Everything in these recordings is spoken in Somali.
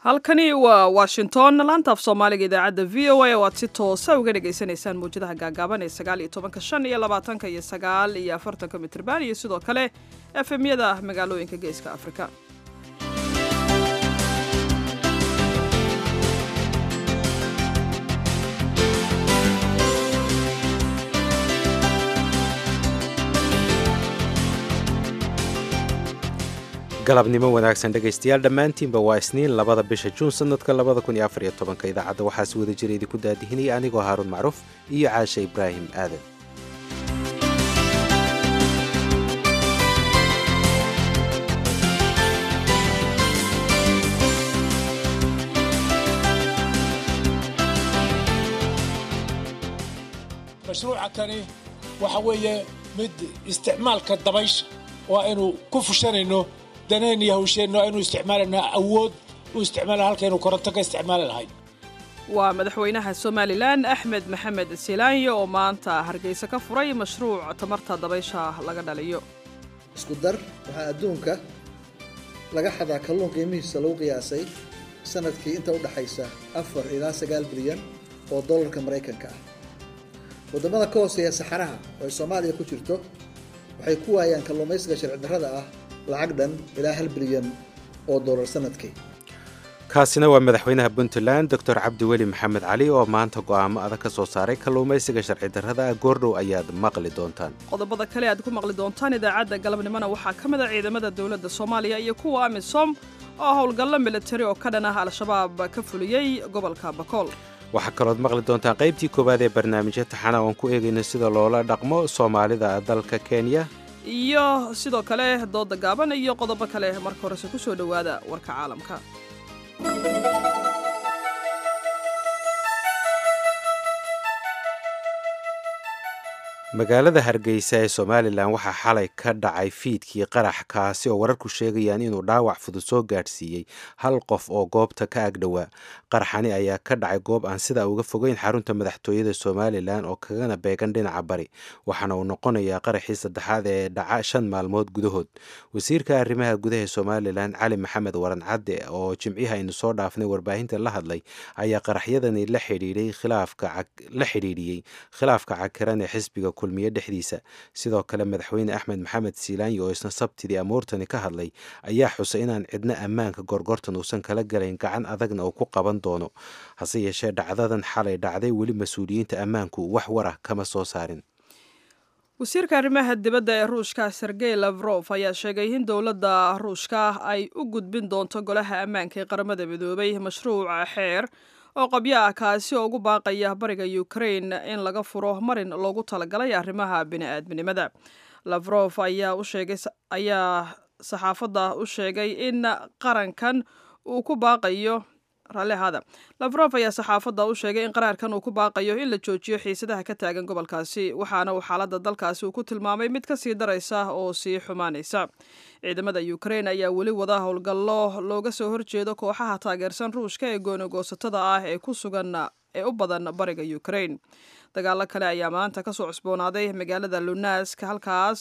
halkani waa washington laanta af soomaaliga idaacadda v o a oo aad si toosa uga dhagaysanaysaan mawjadaha gaagaaban ee sagaal iyo tobanka shan iyo labaatanka iyo sagaal iyo afartanka mitrban iyo sidoo kale efemyada magaalooyinka geeska afrika galabnimo wanaagsan dhegaystayaal dhammaantiinba waa isniin labada bisha juun sanadka labada kun iyo afar iyo tobanka idaacadda waxaa si wada jira idinku daadihinaya anigoo haaruun macruuf iyo caashe ibraahim aadan mashruuca kani waxa weeye mid isticmaalka dabaysha waa aynu ku fushanayno danayn iyo hawsheenno aynu isticmaalayno awood u isticmaala halkaynu koronto ka isticmaali lahayn waa madaxweynaha somalilan axmed maxamed silaanyo oo maanta hargeysa ka furay mashruuc tamarta dabaysha laga dhaliyo isku dar waxaa adduunka laga xadaa kalluun qiimihiisa lagu qiyaasay sanadkii inta u dhaxaysa afar ilaa sagaal bilyan oo dollarka maraykanka ah waddamada ka hooseeya saxaraha oo ay soomaaliya ku jirto waxay ku waayaan kalluumaysiga sharci darrada ah lacag dhan ilaa hal bilyan oo dollar sanadkii kaasina waa madaxweynaha puntland doctor cabdiweli maxamed cali oo maanta go'aamo adag ka soo saaray kalluumaysiga sharci darrada ah goordhow ayaad maqli doontaan qodobada kale aad ku maqli doontaan idaacadda galabnimona waxaa ka mid a ciidamada dowladda soomaaliya iyo kuwa amisom oo howlgallo militari oo ka dhan ah al-shabaab ka fuliyey gobolka bakool waxaa kalood maqli doontaan qaybtii koowaad ee barnaamijya taxana oon ku eegayno sida loola dhaqmo soomaalida dalka kenya iyo sidoo kale dooda gaaban iyo qodobo kale marka horese ku soo dhowaada warka caalamka magaalada hargeysa ee somalilan waxaa xalay ka dhacay fiidkii qarax kaasi oo wararku sheegayaan inuu dhaawac fudud soo gaadhsiiyey hal qof oo goobta ka agdhowaa qaraxani ayaa ka dhacay goob aan sidaa uga fogeyn xarunta madaxtooyada somalilan oo kagana beegan dhinaca bari waxaana uu noqonayaa qaraxii saddexaad ee dhaca shan maalmood gudahood wasiirka arrimaha gudaha ee somalilan cali maxamed waran cadde oo jimcihi aynu soo dhaafnay warbaahinta la hadlay ayaa qaraxyadani la xidhiidhiyey khilaafka cakiran ee xisbiga kulmiye dhexdiisa sidoo kale madaxweyne axmed maxamed siilaanyi oo isna sabtidii amuurtani ka hadlay ayaa xusay inaan cidna ammaanka gorgortan uusan kala galayn gacan adagna uu ku qaban doono hase yeeshee dhacdadan xalay dhacday weli mas-uuliyiinta ammaanku wax warah kama soo saarin wasiirka arrimaha dibadda ee ruushka sergey lafrof ayaa sheegay in dowladda ruushka ay u gudbin doonto golaha ammaanka ee qaramada midoobay mashruuca xeer oo qabyo ah kaasi oo ugu baaqaya bariga ukrain in laga furo marin loogu talagalay arrimaha bini-aadminimada lafrof ayaa ayaa saxaafadda u sheegay in qarankan uu ku baaqayo raallihaada lafrof ayaa saxaafadda u sheegay in qaraarkan uu ku baaqayo in la joojiyo xiisadaha ka taagan gobolkaasi waxaana uu xaaladda dalkaasi uu ku tilmaamay mid ka sii daraysa oo sii xumaanaysa ciidamada ukrain ayaa weli wada howlgallo looga soo horjeedo kooxaha taageersan ruushka ee goonagoosatada ah ee ku sugan ee u badan bariga ukrain dagaalo kale ayaa maanta kasoo cusboonaaday magaalada lunask halkaas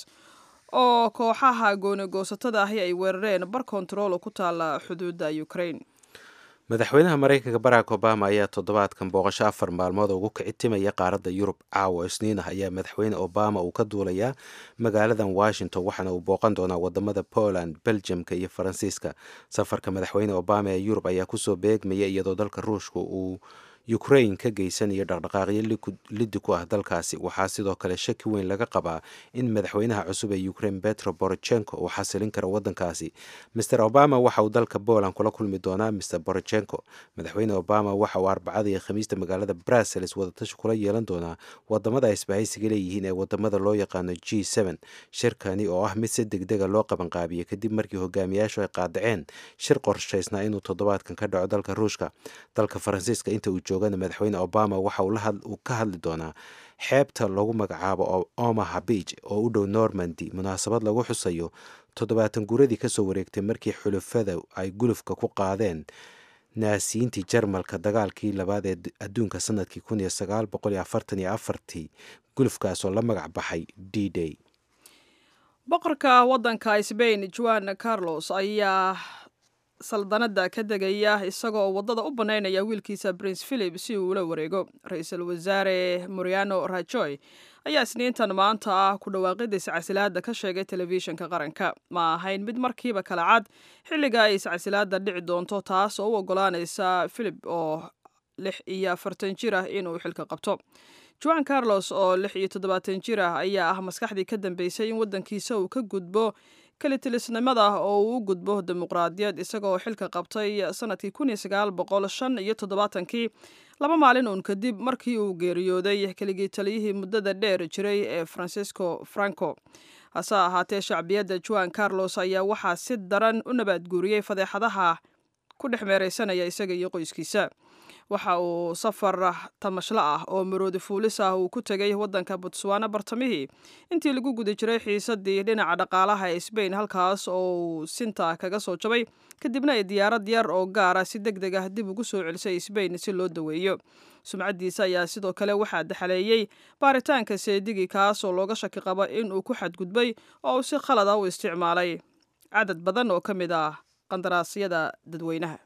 oo kooxaha goonagoosatada ahi ay weerareen bar kontarool ku taala xuduudda ukrain madaxweynaha maraykanka barack obama ayaa toddobaadkan booqasho afar maalmood ugu kicitimaya qaaradda yurub caawa isniin ah ayaa madaxweyne obama uu ka duulayaa magaaladan washington waxaana uu booqan doonaa wadamada poland beljamka iyo faransiiska safarka madaxweyne obama ee yurub ayaa kusoo beegmaya iyadoo dalka ruushka uu ukrain ka geysanayo dhaqdhaqaaqyo liddi ku ah dalkaasi waxaa sidoo kale shaki weyn laga qabaa in madaxweynaha cusub ee ukrain betro borochenko uu xasilin karo wadankaasi master obama waxa uu dalka poland kula kulmi doonaa mr borochenko madaxweyne obama waxa uu arbacada iyo khamiista magaalada brussels wadatashi kula yeelan doonaa wadamada ay isbahaysiga leeyihiin ee wadamada loo yaqaano g n shirkani oo ah mid si degdega loo qabanqaabiyey kadib markii hogaamiyaashu ay qaadaceen shir qorshaysnaa inuu toddobaadkan ka dhaco dalka ruushka dalka faransiiska inta uu madaxweyne obama waxa uu ka hadli doonaa xeebta lagu magacaabo omaha beach oo u dhow normandy munaasabad lagu xusayo toddobaatan guradii kasoo wareegtay markii xulufada ay gulufka ku qaadeen naasiyiintii jarmalka dagaalkii labaad ee adduunka sanadkii kun iyo sagaal boqol iyo afartan iyo afartii gulufkaasoo la magac baxay d day boqorka waddanka sbain juan carlos ayaa saldanada ka degaya isagoo waddada u bannaynaya wiilkiisa prince philip si uu ula wareego ra-iisul wasaare moriano rajoy ayaa isniintan maanta ah ku dhawaaqida iscasilaada ka sheegay telefishinka qaranka ma ahayn mid markiiba kala cad xilliga ay iscasilaada dhici doonto taas oo u ogolaanaysa philip oo lix iyo afartan jir ah inuu xilka qabto juan carlos oo lix iyo toddobaatan jir ah ayaa ah maskaxdii ka dambeysay in waddankiisa uu ka gudbo kalitilisnimada oo uu u gudbo dimuqraadiyad isagaoo xilka qabtay sanadkii kun iyo sagaal boqol shan iyo toddobaatankii laba maalin uun kadib markii uu geeriyooday keligii taliyihii muddada dheer jiray ee francisco franco hase ahaatee shacbiyadda juan carlos ayaa waxaa si daran u nabaadguuriyey fadeexadaha ku dhex meeraysanaya isaga iyo qoyskiisa waxa uu safar tamashlo ah oo maroodi fuulis ah uu ku tegay waddanka botswana bartamihii intii lagu guda jiray xiisadii dhinaca dhaqaalaha ee sbain halkaas oo uu sinta kaga soo jabay kadibna ay diyaarad yar oo gaara si deg deg ah dib ugu soo celisay sbain si loo daweeyo sumcaddiisa ayaa sidoo kale waxaa daxaleeyey baaritaanka seedigii kaas oo looga shaki qabo in uu ku xadgudbay oo uu si khalada u isticmaalay cadad badan oo ka mid ah qandaraasyada dadweynaha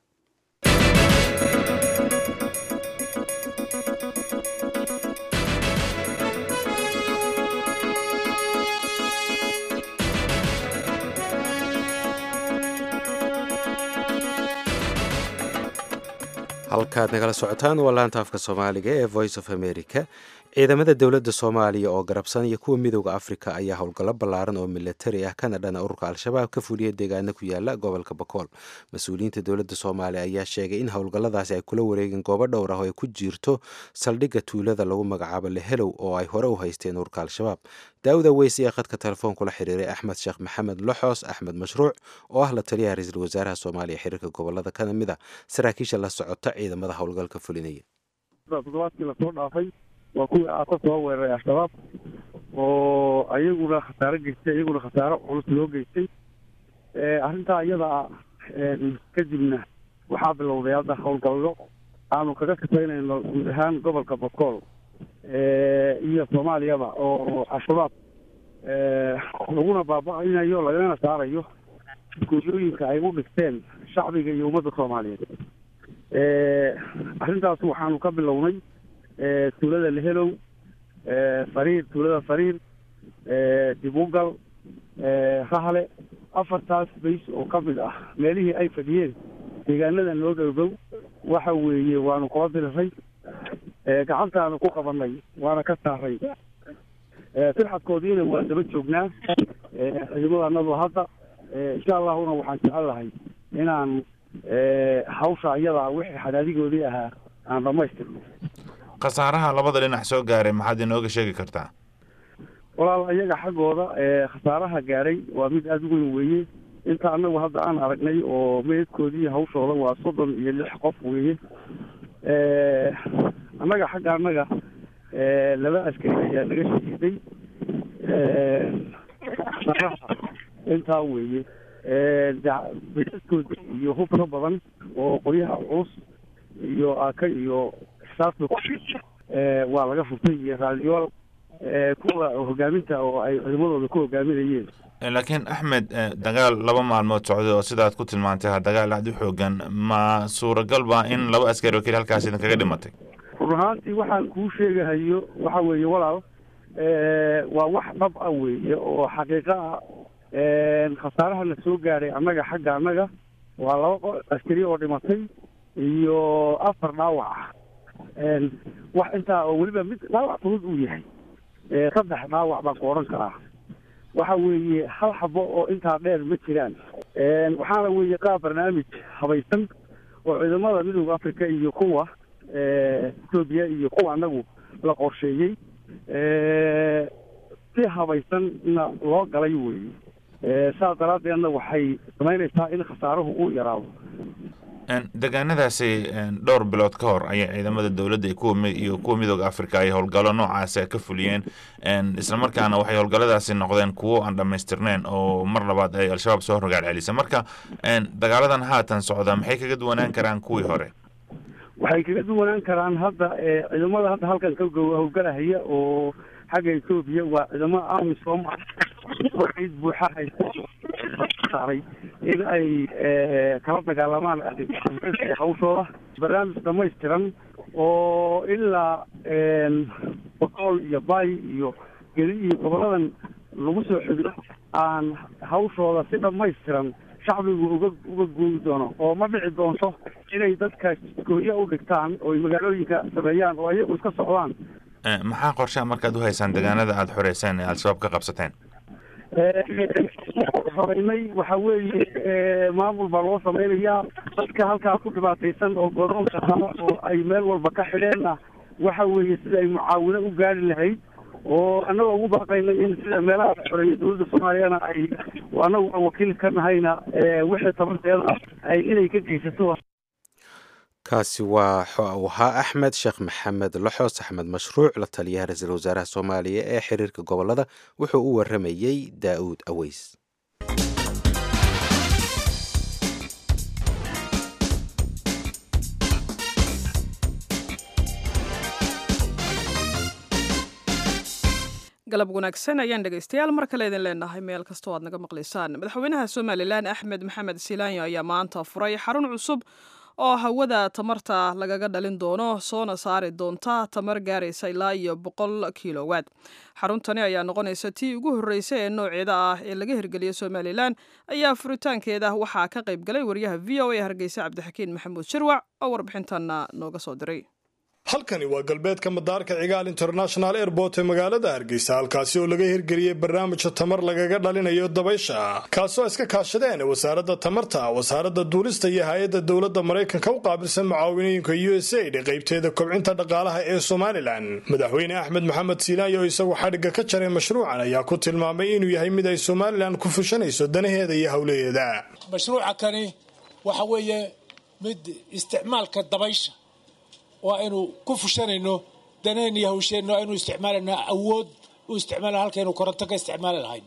halkaad nagala socotaan waa laanta afka soomaaliga ee voice of america ciidamada dowladda soomaaliya oo garabsanaya kuwa midooda afrika ayaa howlgallo ballaaran oo milatari ah kana dhana ururka al-shabaab ka fuliya deegaana ku yaala gobolka bakool mas-uuliyiinta dowladda soomaaliya ayaa sheegay in howlgalladaasi ay kula wareegeen goobo dhowr ah oo ay ku jirto saldhigga tuulada lagu magacaabo lehelow oo ay hore u haysteen ururka al-shabaab daawuda weyse ee khadka telefoonkula xiriiray axmed sheekh maxamed loxoos axmed mashruuc oo ah la taliyaha ra-iisul wasaaraha soomaaliya xiriirka gobolada kana mid a saraakiisha la socota ciidamada howlgalka fulinaya toddobaadkii lasoo dhaafay waa kuwii aaka soo weeraray al-shabaab oo ayaguna khasaaro geystay iyaguna khasaaro culus loo geystay arrintaa iyada kadibna waxaa bilowday hadda howlgallo aanu kaga shaqaynayno guud ahaan gobolka bakool iyo soomaaliyaba oo al-shabaab laguna baaba-inayo lagana saarayo guryooyinka ay u dhigteen shacbiga iyo ummadda soomaaliyeed arrintaas waxaanu ka bilownay tuulada lehelow fariir tuulada fariir dibugal rahle afartaas bays oo ka mid ah meelihii ay fadhiyeen deegaanada noo dhowdhow waxa weeye waanu kula diriray gacantaanu ku qabanay waana ka saaray firxadkoodiina waa daba joognaa ciidamadannadu hadda insha allahuna waxaan jecel lahay inaan hawsha iyadaa wixii xadaadigoodii ahaa aan dhamaystirno khasaaraha labada dhinac soo gaaray maxaad inooga sheegi kartaa walaal iyaga xaggooda khasaaraha gaaray waa mid aada u weyn weeye inta anagu hadda aan aragnay oo meedkoodii hawshooda waa soddon iyo lix qof weeye annaga xagga annaga laba askari ayaa naga shahiiday intaa weeye basaskooda iyo hubka badan oo qoryaha culus iyo aka iyo saasba waa laga furtay iyo raadiyool kuwa hogaaminta oo ay ciidamadooda ku hogaaminayeen laakiin axmed dagaal laba maalmood socday oo sidaad ku tilmaantay dagaal aada u xoogan ma suuragal ba in laba askari oo keli halkaas idin kaga dhimatay run ahaantii waxaan kuu sheegahayo waxa weeye walaal waa wax dhab ah weeye oo xaqiiqo ah khasaaraha la soo gaaray annaga xagga annaga waa laba askari oo dhimatay iyo afar dhaawac ah wax intaa oo weliba mid dhaawac fudud uu yahay saddex dhaawac baan ku odhan karaa waxa weeye hal xabo oo intaa dheer ma jiraan waxaana weeye qaab barnaamij habaysan oo ciidamada midooda africa iyo kuwa etoobiya iyo kuwa anagu la qorsheeyey si habaysanna loo galay weeye saas daraaddeedna waxay samaynaysaa in khasaaruhu uu yaraado deegaanadaasi dhowr bilood ka hor ayay ciidamada dowladda iyo kuwa midooda africa ay howlgallo noocaasi ka fuliyeen islamarkaana waxay howlgalladaasi noqdeen kuwo aan dhammaystirneyn oo mar labaad ay al-shabaab soo rogaal celisa marka dagaaladan haatan socda maxay kaga duwanaan karaan kuwii hore waxay kaga duwanaan karaan hadda ciidamada hadda halkan ka howlgalahaya oo xagga etoobiya waa ciidamada amisom buuxa haysta saaray in ay kala dagaalamaan hawshooda barnaamij dhamaystiran oo ilaa boqool iyo bay iyo geli iyo goboladan lagu soo xidho aan hawshooda si dhamaystiran shacbigu uga uga guuri doono oo ma dhici doonto inay dadka gooya u dhigtaan oo ay magaalooyinka sameeyaan oo ayagu iska socdaan maxaa qorshaha markaad u haysaan deegaanada aada xoreyseen ee al-shabaab ka qabsateen horeynay waxa weeye maamul baa loo sameynayaa dadka halkaa ku dhibaataysan oo godoonka ah oo ay meel walba ka xidheenna waxa weeye sida ay mucaawino u gaari lahayd oo annagoo ugu baaqaynay in sida meelaha la xoreeyay dowladda soomaaliyana ay annagu aan wakiil ka nahayna wixii tabarteeda ay inay ka geysato kaasi waa ahaa axmed sheekh maxamed loxos axmed mashruuc la taliyaha ra-iisul wasaaraha soomaaliya ee xiriirka gobolada wuxuu u waramayey daa'uud aweys galab wanaagsan ayaan dhegaystayaal mar kale idin leenahay meel kastoo aad naga maqlaysaan madaxweynaha somalilan axmed maxamed silaanyo ayaa maanta furay xarun cusub oo hawada tamarta lagaga dhalin doono soona saari doonta tamar gaaraysa ilaa iyo boqol kilowaad xaruntani ayaa noqonaysa tii ugu horreysay ee nooceeda ah ee laga hirgeliyay somalilan ayaa furitaankeeda waxaa ka qayb galay wariyaha v o a hargeysa cabdixakiin maxamuud shirwac oo warbixintanna nooga soo diray halkani waa galbeedka madaarka cigaal international airport ee magaalada hargeysa halkaasi oo laga hirgeliyey barnaamijka tamar lagaga dhalinayo dabaysha kaasoo iska kaashadeen wasaaradda tamarta wasaaradda duulista iyo hay-adda dowladda maraykanka u qaabilsan mucaawinooyinka u s aid qaybteeda kobcinta dhaqaalaha ee somalilan madaxweyne axmed maxamed siilaayo oo isagu xadhigga ka jaray mashruucan ayaa ku tilmaamay inuu yahay mid ay somalilan ku fushanayso danaheeda iyo howlaheeda mashruuca kani waxa weeye mid isticmaalka dabaysha waa aynu ku fushanayno daneen iyo hawsheenno aynu isticmaalayna awood u isticmaalana halkaynu koronto ka isticmaali lahayn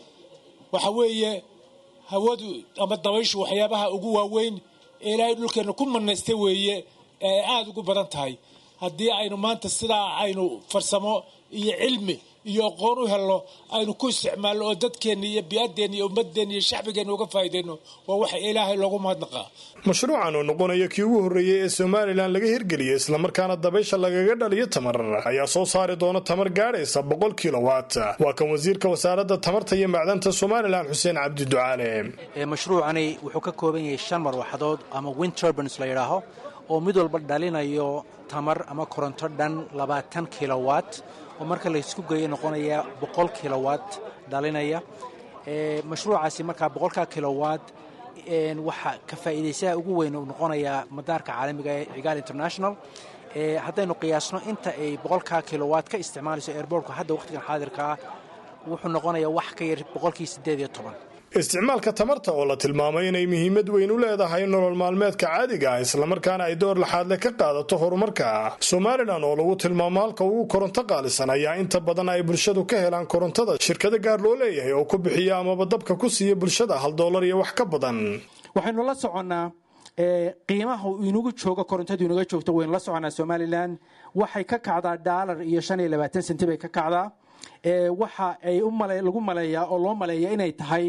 waxa weeye hawadu ama dabayshu waxyaabaha ugu waaweyn ee ilaahay dhulkeenna ku manaystay weeye ee ay aada ugu badan tahay haddii aynu maanta sidaa aynu farsamo iyo cilmi iyo aqoon u helno aynu ku isticmaalno oo dadkeenna iyo bi-addeenna iyo ummadeenna iyo shacbigeenna uga faa'iidayno waa waxa ilaahay loogu mahadnaqaa mashruucan oo noqonaya kii ugu horreeyey ee somalilan laga hirgeliyey islamarkaana dabaysha lagaga dhaliyo tamar ayaa soo saari doona tamar gaadhaysa boqol kilowatt waa kan wasiirka wasaaradda tamarta iyo macdanta somalilan xuseen cabdi ducaale mashruucani wuxuu ka kooban yahay shan marwaxadood ama wind turbans la yidhaaho oo mid walba dhalinayo tamar ama koronto dhan labaatan kilowatt oo marka laysku geeyo noqonaya boqol kilowatt dhalinaya mashruucaasi markaa boqolkaa kilowatt waxaa ka faa'iidaysaha ugu weyn uu noqonayaa madaarka caalamiga ee cigaal international haddaynu qiyaasno inta ay boqolkaa kilowatt ka isticmaalayso airbortka hadda wakhtigan xaadirkaa wuxuu noqonayaa wax ka yar boqolkii siddeed iyo toban isticmaalka tamarta oo la tilmaamay inay muhiimad weyn u leedahay nolol maalmeedka caadiga ah islamarkaana ay door laxaadle ka qaadato horumarka somalilan oo lagu tilmaamo halka ugu koronto qaalisan ayaa inta badan ay bulshadu ka helaan korontada shirkado gaar loo leeyahay oo ku bixiya amaba dabka ku siiya bulshada hal doolar iyo wax ka badan waxaynu la soconnaa qiimaha inugu joogo korontadu inaga joogto waynu la soconnaa somalilan waxay ka kacdaa dhaalar iyo shan iyo labaatan senti bay ka kacdaa waxa ay lagu maleeyaa oo loo maleeya inay tahay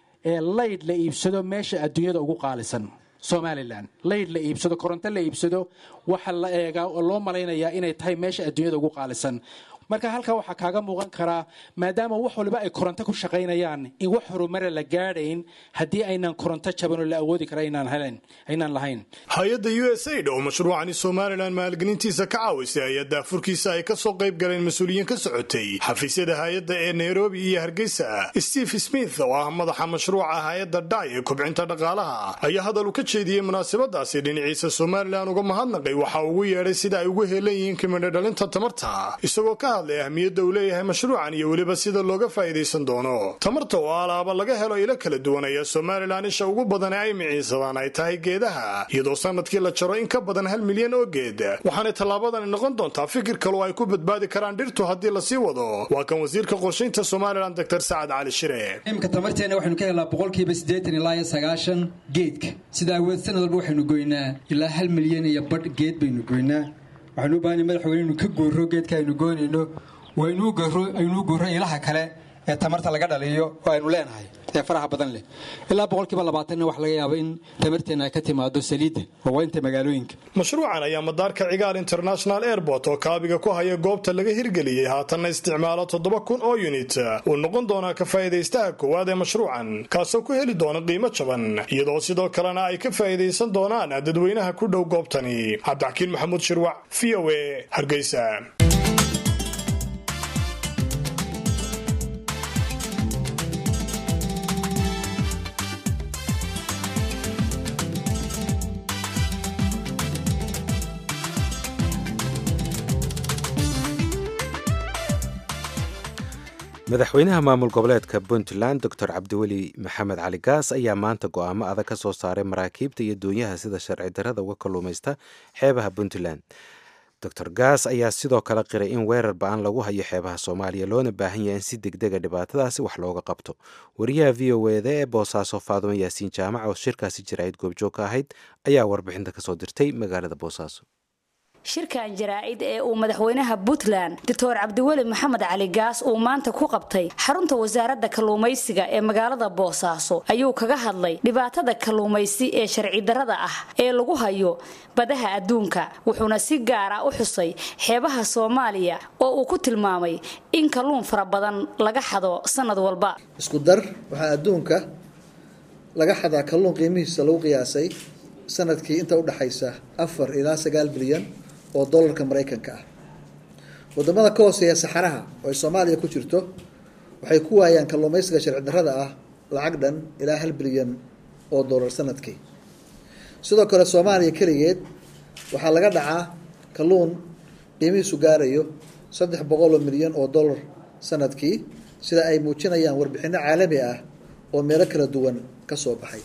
layd la iibsado meesha adduunyada ugu qaalisan somalilan layd la iibsado koronto la iibsado waxa la eegaa oo loo malaynayaa inay tahay meesha adduunyada ugu qaalisan marka halkaa waxaa kaaga muuqan karaa maadaama wax waliba ay koronto ku shaqaynayaan in wax horumara la gaadhayn haddii aynan koronto jabanoo la awoodi kara aynaan lahayn hay-adda u s aid oo mashruucani somalilan maalgelintiisa ka caawisay ayaa daafurkiisa ay kasoo qayb galeen mas-uuliyiin ka socotay xafiisyada hay-adda ee nairobi iyo hargeysa steve smith oo ah madaxa mashruuca hay-adda dai ee kobcinta dhaqaalaha ayaa hadal u ka jeediyey munaasabadaasi dhinaciisa somalilan uga mahadnaqay waxa ugu yeedhay sida ay ugu heelan yihiin kimidho dhalinta tamarta isagoo ka hadlay ahmiyadda uu leeyahay mashruucan iyo weliba sida looga faa'idaysan doono tamarta oo alaaba laga helo ilo kala duwan ayaa somalilan isha ugu badan ee ay miciinsadaan ay tahay geedaha iyadoo sanadkii la jaro in ka badan hal milyan oo geed waxaanay tallaabadani noqon doontaa fikir kaloo ay ku badbaadi karaan dhirtu haddii lasii wado waa kan wasiirka qorshaynta somalilan doctor sacad cali shire imka tamarteena waxaynu ka helnaa boqolkiiba siddeetan ilaa iyo sagaashan geedka sida awood sanad walba waxaynu goynaa ilaa hal milyan iyo badh geed baynu goynaa waxaynu u baahanya madaxweyne inu ka gooro geedka aynu goynayno waa aynuu gooro ilaha kale ee tamarta laga dhaliyo oo aynu leenahay ee faraha badan leh ilaa boqolkiiba labaatanna waxa laga yaaba in tamarteenna ay ka timaado saliidda waaweynta magaalooyinka mashruucan ayaa madaarka cigaal international airport oo kaabiga ku haya goobta laga hirgeliyey haatanna isticmaalo toddoba kun oo yunit uu noqon doonaa ka faa'iidaystaha koowaad ee mashruucan kaasoo ku heli doona qiimo jaban iyadoo sidoo kalena ay ka faa'iidaysan doonaan dadweynaha ku dhow goobtani cabdixakiin maxamuud shirwac v o e hargeysa madaxweynaha maamul goboleedka puntland doctor cabdiweli maxamed cali gaas ayaa maanta go'aamo adag ka soo saaray maraakiibta iyo doonyaha sida sharci darrada uga kalluumaysta xeebaha puntland doctor gaas ayaa sidoo kale qiray in weerar ba-an lagu hayo xeebaha soomaaliya loona baahan yahay in si degdega dhibaatadaasi wax looga qabto wariyaha v o eda ee boosaaso faadumo yaasiin jaamac oo shirkaasi jaraa'id goobjoog ka ahayd ayaa warbixinta kasoo dirtay magaalada boosaaso shirkan jaraa'id ee uu madaxweynaha puntland doctor cabdiweli maxamed cali gaas uu maanta ku qabtay xarunta wasaaradda kalluumaysiga ee magaalada boosaaso ayuu kaga hadlay dhibaatada kalluumaysi ee sharci darrada ah ee lagu hayo badaha adduunka wuxuuna si gaara u xusay xeebaha soomaaliya oo uu ku tilmaamay in kalluun fara badan laga xado sanad walba isku dar waxaa adduunka laga xadaa kalluun qiimihiisa lagu qiyaasay sanadkii inta udhaxaysa afar ilaa sagaal bilyan oo dollarka maraykanka ah wadamada ka hooseeya saxaraha oo ay soomaaliya ku jirto waxay ku waayaan kalluumaysiga sharci darrada ah lacag dhan ilaa hal bilyan oo dollar sanadkii sidoo kale soomaaliya keligeed waxaa laga dhacaa kalluun qiimihiisu gaarayo saddex boqol oo milyan oo dollar sanadkii sida ay muujinayaan warbixino caalami ah oo meelo kala duwan ka soo baxay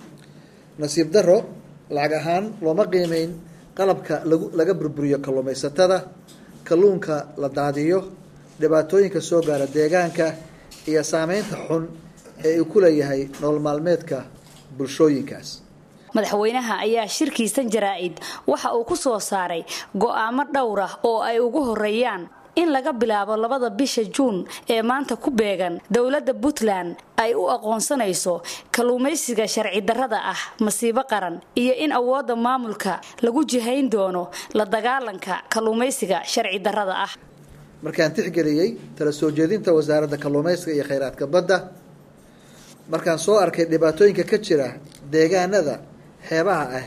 nasiib darro lacag ahaan looma qiimeyn qalabka lagu laga burburiyo kalluumaysatada kalluunka la daadiyo dhibaatooyinka soo gaara deegaanka iyo saameynta xun ee uu ku leeyahay nolol maalmeedka bulshooyinkaas madaxweynaha ayaa shirkiisan jaraa'id waxa uu ku soo saaray go'aamo dhowr ah oo ay ugu horeeyaan in laga bilaabo labada bisha juun ee maanta ku beegan dowladda puntland ay u aqoonsanayso kalluumaysiga sharci darrada ah masiibo qaran iyo in awoodda maamulka lagu jihayn doono la dagaalanka kalluumaysiga sharci darrada ah markaan tixgeliyey tala soo jeedinta wasaaradda kalluumaysiga iyo khayraadka badda markaan soo arkay dhibaatooyinka ka jira deegaanada xeebaha ah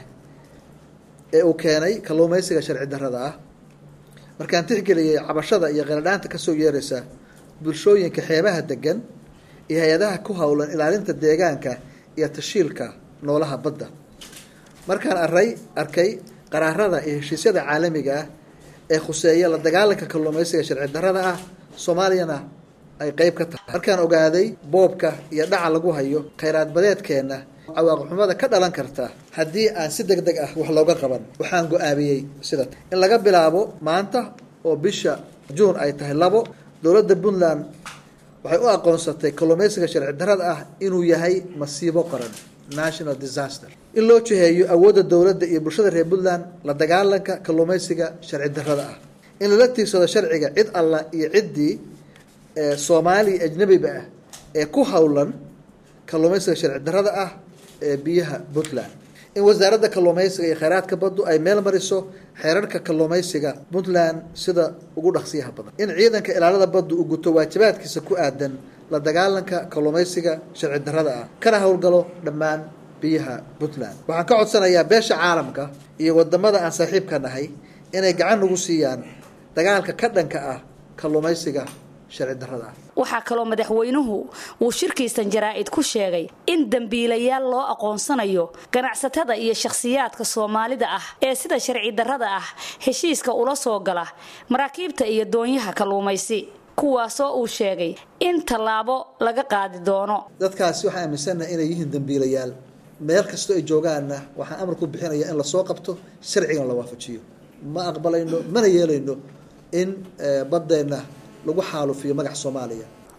ee uu keenay kalluumaysiga sharci darrada ah markaan tixgeliyey cabashada iyo qeeladhaanta kasoo yeeraysa bulshooyinka xeebaha degan iyo hay-adaha ku howlan ilaalinta deegaanka iyo tashiilka noolaha badda markaan aray arkay qaraarada iyo heshiisyada caalamiga ah ee khuseeya la dagaalanka kalluumaysiga sharci darrada ah soomaaliyana ay qeyb ka tahay markaan ogaaday boobka iyo dhaca lagu hayo khayraad badeedkeenna cawaaqixumada ka dhalan karta haddii aan si deg deg ah wax looga qaban waxaan go-aamiyey sida in laga bilaabo maanta oo bisha juun ay tahay labo dowladda puntland waxay u aqoonsatay kalluumaysiga sharci darrada ah inuu yahay masiibo qaran national disaster in loo jiheeyo awoodda dowladda iyo bulshada reer puntland la dagaalanka kalluumaysiga sharci darrada ah in lala tiirsado sharciga cid alla iyo ciddii soomaaliya ajnabiba ah ee ku howlan kalluumaysiga sharci darrada ah ee biyaha puntland in wasaaradda kalluumaysiga iyo kheyraadka baddu ay meel mariso xeerarka kalluumaysiga puntland sida ugu dhaqsiyaha badan in ciidanka ilaalada baddu uu guto waajibaadkiisa ku aadan la dagaalanka kalluumaysiga sharci darrada ah kana howlgalo dhammaan biyaha puntland waxaan ka codsanayaa beesha caalamka iyo wadamada aan saaxiibka nahay inay gacan nagu siiyaan dagaalka ka dhanka ah kalluumaysiga sharci darrada ah waxaa kaloo madaxweynuhu uu shirkiisan jaraa'id ku sheegay in dembiilayaal loo aqoonsanayo ganacsatada iyo shakhsiyaadka soomaalida ah ee sida sharci darrada ah heshiiska ula soo gala maraakiibta iyo doonyaha kalluumaysi kuwaasoo uu sheegay in tallaabo laga qaadi doono dadkaasi waxaan aaminsannaha inay yihiin dembiilayaal meel kastoo ay joogaanna waxaan amar ku bixinaya in lasoo qabto sharcigan la waafajiyo ma aqbalayno mana yeelayno in baddeenna lagu xaalufiyo magaca soomaaliya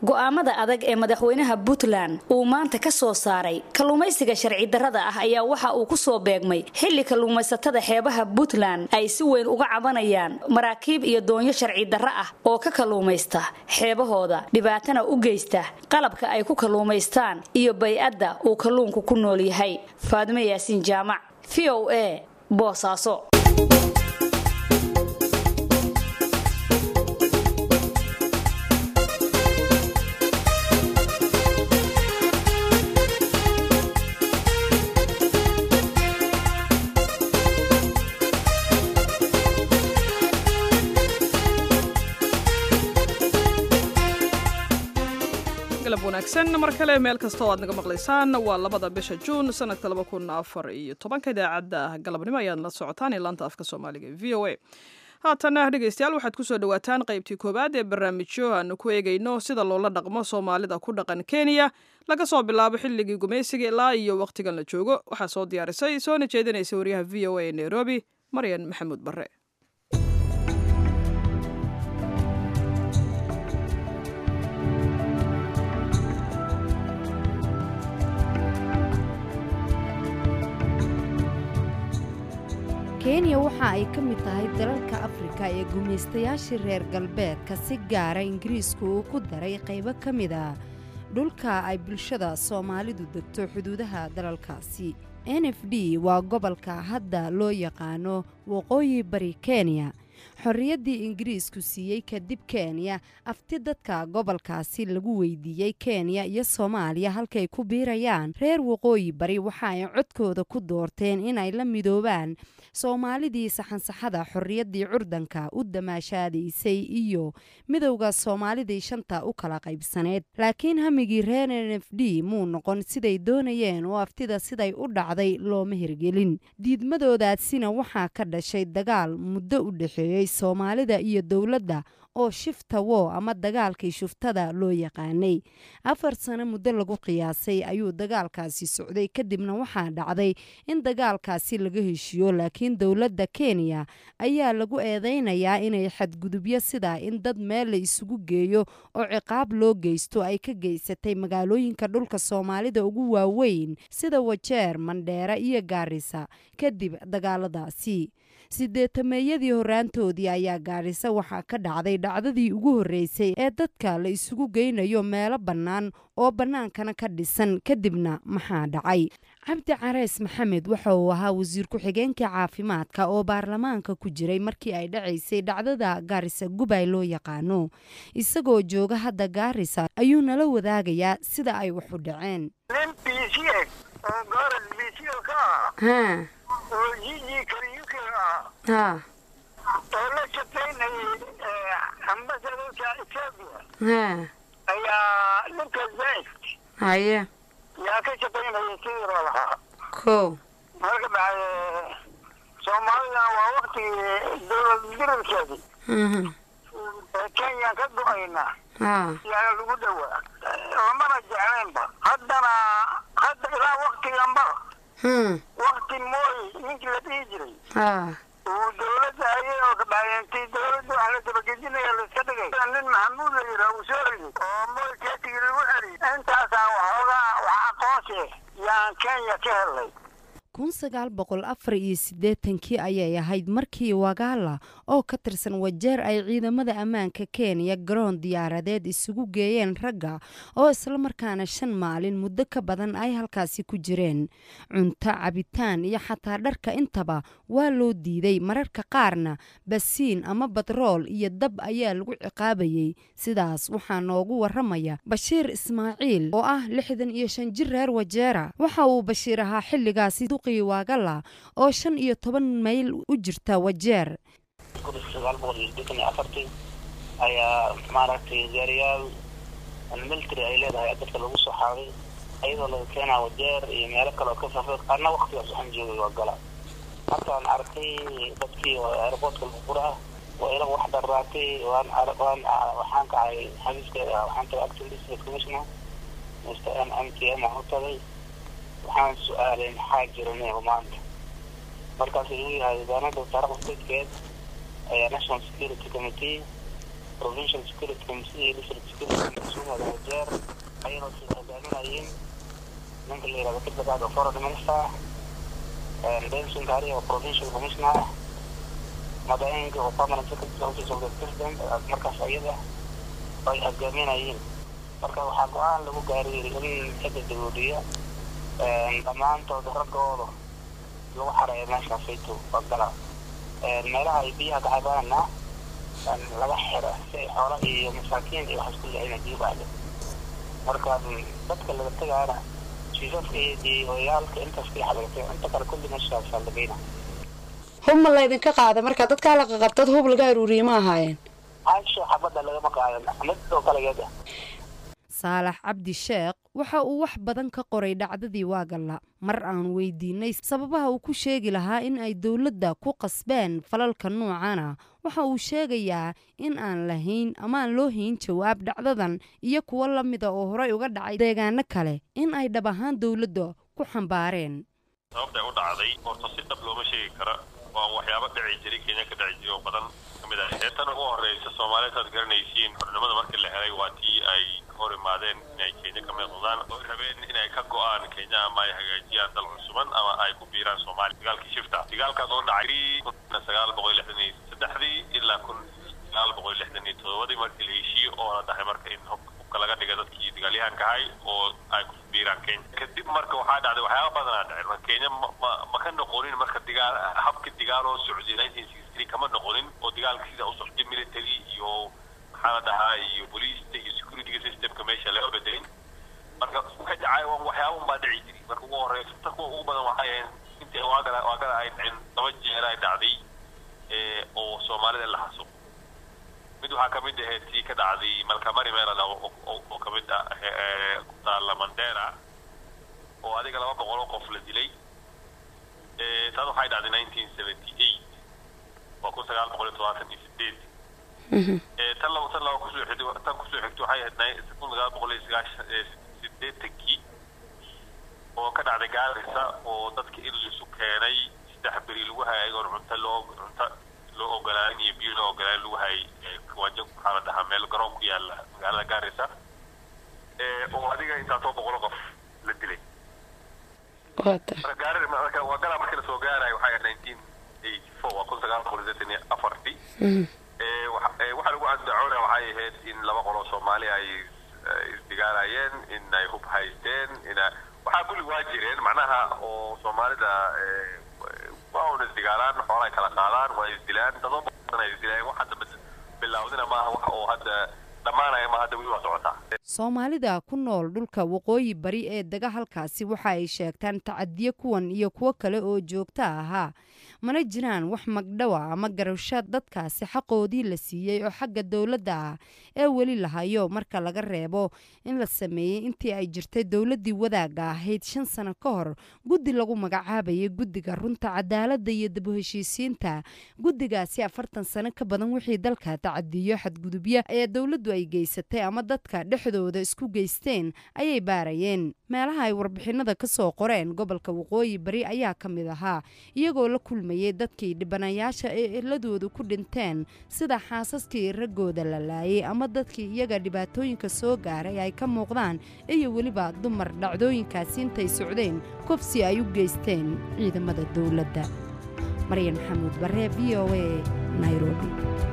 go'aamada adag ee madaxweynaha puntland uu maanta ka soo saaray kalluumaysiga sharci darrada ah ayaa waxa uu ku soo beegmay xilli kalluumaysatada xeebaha puntland ay si weyn uga cabanayaan maraakiib iyo doonyo sharci darro ah oo ka kalluumaysta xeebahooda dhibaatana u geysta qalabka ay ku kalluumaystaan iyo bay-adda uu kalluunku ku nool yahay faadimo yaasiin jaamac v o a boosaaso galab wanaagsan mar kale meel kasta oo aad naga maqlaysaan waa labada bisha juun sanadka laba kun afar iyo tobanka idaacadda galabnimo ayaad la socotaan ee laanta afka soomaaliga v o a haatana dhegeystayaal waxaad kusoo dhawaataan qaybtii koowaad ee barnaamijyo aanu ku eegayno sida loola dhaqmo soomaalida ku dhaqan kenya laga soo bilaabo xilligii gumaysiga ilaa iyo wakhtigan la joogo waxaa soo diyaarisay soona jeedinaysa wariyaha v o a ee nairobi maryan maxamuud barre kenya waxa ay ka mid tahay dalalka afrika ee gumaystayaashii reer galbeedka si gaara ingiriisku uu ku daray qaybo ka mid a dhulka ay bulshada soomaalidu degto xuduudaha dalalkaasi n f d waa gobolka hadda loo yaqaano waqooyi bari kenya xorriyaddii ingiriisku siiyey kadib kenya afti dadka gobolkaasi lagu weydiiyey kenya iyo soomaaliya halkay ku biirayaan reer waqooyi bari waxa ay codkooda ku doorteen inay la midoobaan soomaalidii saxansaxada xorriyaddii curdanka u damaashaadaysay iyo midowda soomaalidii shanta u kala qaybsaneed laakiin hamigii reer n f d muu noqon siday doonayeen oo aftida siday u dhacday looma hirgelin diidmadoodaasina waxaa ka dhashay dagaal muddo u dhexeeyey soomaalida iyo dowladda oo shifta wo ama dagaalkii shuftada loo yaqaanay afar sano muddo lagu qiyaasay ayuu dagaalkaasi socday kadibna waxaa dhacday in dagaalkaasi laga heshiiyo laakiin dowladda kenya ayaa lagu eedeynayaa inay xadgudubyo sida in dad meel la isugu geeyo oo ciqaab loo geysto ay ka geysatay magaalooyinka dhulka soomaalida ugu waaweyn sida wajeer mandheera iyo gaarisa kadib dagaaladaasi sideetameeyadii horaantoodii ayaa gaarisa waxaa ka dhacday dhacdadii ugu horreysay ee dadka la isugu geynayo meelo bannaan oo bannaankana ka dhisan kadibna maxaa dhacay cabdi careys maxamed waxa uu ahaa wasiir ku-xigeenka caafimaadka oo baarlamaanka ku jiray markii ay dhacaysay dhacdada gaarisa gubay loo yaqaano isagoo jooga hadda gaarisa ayuu nala wadaagayaa sida ay wax u dhaceen oo jiji karyuke ah ha oo la shaqaynayay ambasadorka etoobiya ha ayaa ninka zayt haye yaa ka shaqaynayay sidii loo lahaa ko marka bacde soomaalida waa waktigii dowlad dirirkeedii ee kenyaan ka go-ayna ha yaa lagu dhowaa lamana jeclaynba haddana hadda ilaa waktiganba hmm wakti mooy ninkii la dhihi jiray ha uu dowladda ayay oo kabacdeentii dowladda wax la dabagedinaya laiska dhigay nin maxamuud la yidhaha uu soo riday oo mooy keetigii lagu celiyay intaasaan waxoogaa wax aqoonsi yaan kenya ka helnay kun sagaal boqol afar iyo siddeetankii ayay ahayd markii wagaala oo ka tirsan wajeer ay ciidamada ammaanka kenya garoon diyaaradeed isugu geeyeen ragga oo islamarkaana shan maalin muddo ka badan ay halkaasi ku jireen cunto cabitaan iyo xataa dharka intaba waa loo diiday mararka qaarna basiin ama batrool iyo dab ayaa lagu ciqaabayey sidaas waxaa noogu waramaya bashiir ismaaciil oo ah lixdan iyo shan jir reer wajeera waxa uu bashiir ahaa xilligaasi wagala oo shan iyo toban mayl u jirta wajeer sagaal boqol iyo siddeetan iyo afartii ayaa maaragtay gaariyaal military ay leedahay dadka lagu soo xaaday ayadoo laga keenaa wajeer iyo meelo kale oo ka fafeed qaarna waktigaas waxaan joogay waa gala markaan arkay dadkii oo airportka lagu guraa waa ila wax dharraatay waan waan waxaan kacay xabiiskeeda waxaan tagay acting district commissioner mr m m t m aan u tagay waxaan su-aalay maxaa jira neego maanta markaas igu yahay nidaamada taarikhda statekeed ayaa national security committee provincial security committee iyo district security committee sumada wajeer ayadoo sida hogaaminayeen ninka la yihahdo kidbagaad oo foreign minister benson kari oo provincial commissioner madainga oo permanent secretary office of the president markaas ayada ay hogaaminayeen marka waxaa go-aan lagu gaaray in xagga dagoodiya dhammaantood raggooda lagu xareeyo meeshaasayto bagala meelaha ay biyaha ka cabaana laga xira si ay xoola iyo masaakiin iyo waxaas kulli ayna biyo baale marka dadka laga tegaana jiifafka iyo oyaalka intaas kalixa laga tego inta kale kulli meeshaasaa lageyna hub ma laydinka qaada marka dadkaa la qaqabtad hub laga aruuriye ma ahaayeen caasho xabadda lagama qaadan mid oo kalegeeda saalax cabdi sheekh waxa uu wax badan ka qoray dhacdadii waagalla mar aan weydiinay sababaha uu ku sheegi lahaa in ay dowladda ku qasbeen falalka noocana waxa uu sheegayaa in aan lahayn ama aan loo hayn jawaab dhacdadan iyo kuwo la mida oo horey uga dhacay deegaano kale in ay dhab ahaan dowladda ku xambaareen sababtay u dhacday horta si dhab looma sheegi kara waa waxyaabo dhici jiray kenya ka dhici jiray oo badan kamid ah ee tan ugu horeysa soomaaliyeed aad garanaysiin xornimada markii la helay waa tii ay hor imaadeen inay kenya ka mid noqdaan oo rabeen inay ka go-aan kenya ama ay hagaajiyaan dal cusuban ama ay ku biiraan soomaaliya dagaalkii shifta dagaalkaas oo dhacay kun sagaal boqol lixdan iyo saddexdii ilaa kun sagaal boqol lixdan iyo todobadii markii la heshiiye oo la dhahay marka in hubka laga dhiga dadkii dagaalyahanka ahay oo ay ku biiraan kenya kadib marka waxaa dhacday waxyaaba badanaa dhacay marka kenya ma ma ka noqonin marka digaal habka digaal oo socday nineteen sixty three kama noqonin oo dagaalka sida u socday military iyo maxaa la dhahaa iyo booliista iyo security systemka meesha laga bedelin marka ka dhacay waxyaaba unbaa dhici jiray marka ugu horeysa ta kuwa ugu badan waxay ahayn intii waagada waagada ay dhaceen laba jeer ay dhacday oo soomaalida la xasuuq mid waxaa kamid ahayd tii ka dhacday malkamari meelada oo kamid ah ku taala mandera oo adiga laba boqol oo qof la dilay taas waxay dhacday nineteen seventy eight waa kun sagaal boqol iyo todobaatan iyo sideed tan laba tan laba kusoo xigtay tan kusoo xigtay waxay ahayd kun sagaal boqol iyo sagaashan sideetankii oo ka dhacday gaarisa oo dadka in lisu keenay saddex beri lagu hayay ayagoon cunto loo cunto loo ogolaanin iyo biyo loo ogolaanin lagu hayay wajo maxaa la dhahaa meel garoon ku yaala magaalada gaarisa oo adiga intaasoo boqolo qof la dilay marka gaari marka waa galaa markii lasoo gaarayo waxay ahayd nineteen eighty four waa kun sagaal boqol sideetan iyo afartii waxaa lagu andacoona waxay ahayd in laba qoloo soomaali ay isdigaalayeen in ay hub haysteen ina waxaa kulli waa jireen macnaha oo soomaalida waa un isdigaalaan xoolay kala qaadaan waa isdilaan dadoo badan ay isdilaan wax hadda bilaawdina maaha wax oo hadda dhammaanaya ma hadda weli waa socotaa soomaalida ku nool dhulka waqooyi bari ee dega halkaasi waxa ay sheegtaan tacadiyo kuwan iyo kuwo kale oo joogta ahaa mana jiraan wax magdhowa ama garasho dadkaasi xaqoodii la siiyey oo xagga dowladda ah ee weli la hayo marka laga reebo in la sameeyey intii ay jirtay dowladdii wadaagga ahayd shan sano ka hor guddi lagu magacaabayay guddiga runta cadaaladda iyo dib u heshiisiinta guddigaasi afartan sano ka badan wixii dalka tacadiyo xadgudubya ee dowladdu ay geysatay ama dadka dhexdooda isku geysteen ayay baarayeen meelaha ay warbixinada ka soo qoreen gobolka waqooyi bari ayaa ka mid ahaa iyagoo la kulmayay dadkii dhibanayaasha ee eladoodu ku dhinteen sida xaasaskii raggooda la laayay ama dadkii iyaga dhibaatooyinka soo gaaray ay ka muuqdaan iyo weliba dumar dhacdooyinkaasi intay socdeen kofsi ay u geysteen ciidamada dowladda maryan maxamuud barre v o a nairobi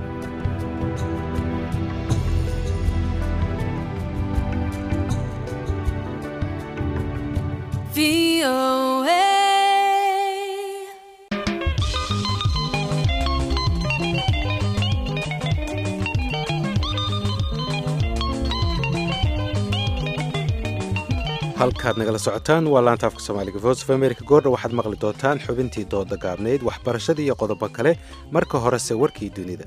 halkaad nagala socotaan waa laanta afka soomaaliga voice of america goordha waxaad maqli doontaan xubintii dooda gaabnayd waxbarashada iyo qodobo kale marka horese warkii dunida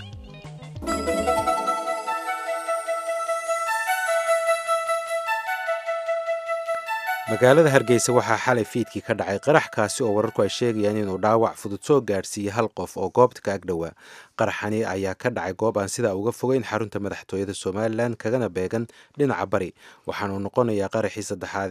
magaalada hargeysa waxaa xalay fiidkii ka dhacay qarax kaasi oo wararku ay sheegayaan inuu dhaawac fudud soo gaadhsiiyey hal qof oo goobta ka agdhowaa qaraxani ayaa ka dhacay goob aan sidaa uga fogeyn xarunta madaxtooyada somalilan kagana beegan dhinaca bari waxaanuu noqonayaa qaraxii saddexaad ee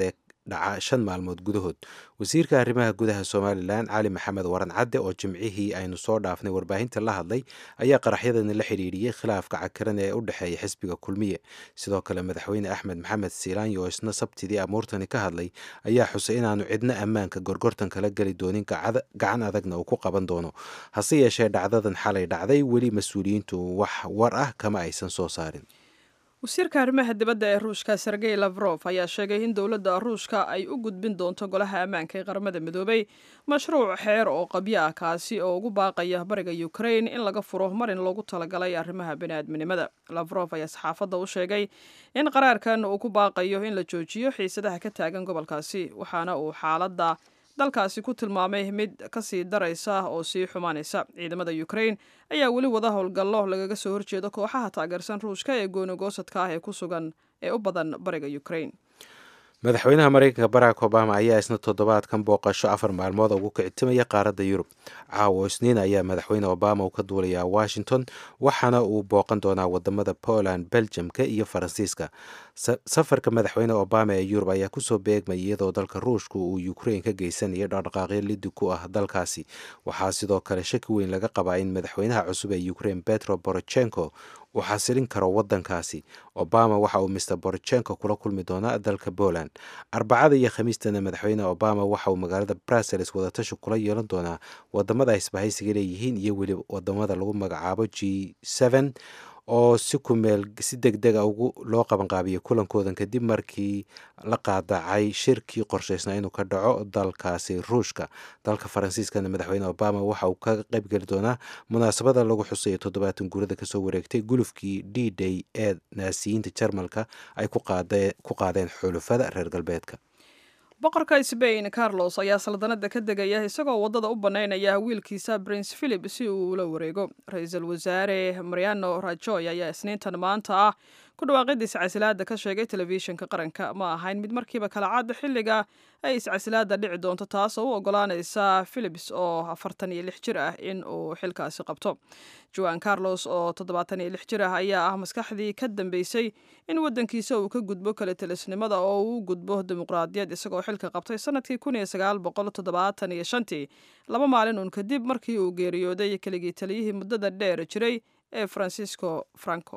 dhaca shan maalmood gudahood wasiirka arrimaha gudaha somalilan cali maxamed waran cadde oo jimcihii aynu soo dhaafnay warbaahinta la hadlay ayaa qaraxyadani la xidhiidhiyey khilaafka cakaran ee u dhexeeya xisbiga kulmiye sidoo kale madaxweyne axmed maxamed siilaanyi oo isna sabtidii amuurtani ka hadlay ayaa xusay inaanu cidna ammaanka gorgortan kala geli doonin gacan adagna uu ku qaban doono hase yeeshee dhacdadan xalay dhacday weli mas-uuliyiintu wax war ah kama aysan soo saarin wasiirka arrimaha dibadda ee ruushka sergey lafrof ayaa sheegay in dowladda ruushka ay u gudbin doonto golaha ammaanka ee qaramada midoobay mashruuc xeer oo qabyo ah kaasi oo ugu baaqaya bariga ukrain in laga furo marin loogu talagalay arrimaha bini'aadminimada lafrof ayaa saxaafadda u sheegay in qaraarkan uu ku baaqayo in la joojiyo xiisadaha ka taagan gobolkaasi waxaana uu xaaladda dalkaasi ku tilmaamay mid kasii daraysa oo sii xumaanaysa ciidamada ukrain ayaa weli wada howlgallo lagaga soo horjeedo kooxaha taageersan ruushka ee goonigoosadka ah ee ku sugan ee u badan bariga ukrain madaxweynaha mareykanka barack obama ayaa isna toddobaadkan booqasho afar maalmood ugu kicitimaya qaaradda yurub caawo isniin ayaa madaxweyne obama uu ka duulayaa washington waxaana uu booqan doonaa wadamada poland belgiumka iyo faransiiska safarka madaxweyne obama ee yurub ayaa kusoo beegmay iyadoo dalka ruushka uu ukrain ka geysanayo dhaqdhaqaaqyo lidi ku ah dalkaasi waxaa sidoo kale shaki weyn laga qabaa in madaxweynaha cusub ee ukrain petro borochenko uu xasilin karo wadankaasi obama waxa uu mr borochenko kula kulmi doonaa dalka poland arbacada iyo khamiistana madaxweyne obama waxa uu magaalada brussels wadatashi kula yeelan doonaa wadamada isbahaysiga leeyihiin iyo weli wadamada lagu magacaabo g n oo si kumeel si deg dega ugu loo qabanqaabiyey kulankoodan kadib markii la qaadacay shirkii qorshaysnaa inuu ka dhaco dalkaasi ruushka dalka faransiiskana madaxweyne obama waxa uu ka qaybgeli doonaa munaasabada lagu xusayo toddobaatan guurada kasoo wareegtay gulufkii d day ee naasiyiinta jarmalka ay ku qaadeen xulufada reer galbeedka boqorka sbain carlos ayaa saldanada ka degaya isagoo waddada u bannaynaya wiilkiisa prince philip si uu ula wareego ra-iisul wasaare mariano rajoy ayaa isniintan maanta ah ku dhawaaqida iscasilaada ka sheegay telefishinka qaranka ma ahayn mid markiiba kala cad xilliga ay iscasilaada dhici doonto taas oo u ogolaanaysa philips oo afartan iyo lix jir ah in uu xilkaasi qabto joan carlos oo toddobaatan iyo lix jir ah ayaa ah maskaxdii ka dambeysay in waddankiisa uu ka gudbo kala telisnimada oo uu gudbo dimuqraadiyad isagoo xilka qabtay sanadkii kun iyo sagaal boqol toddobaatan iyo shantii laba maalin uun kadib markii uu geeriyooday keligii taliyihii muddada dheer jiray ee francisco franco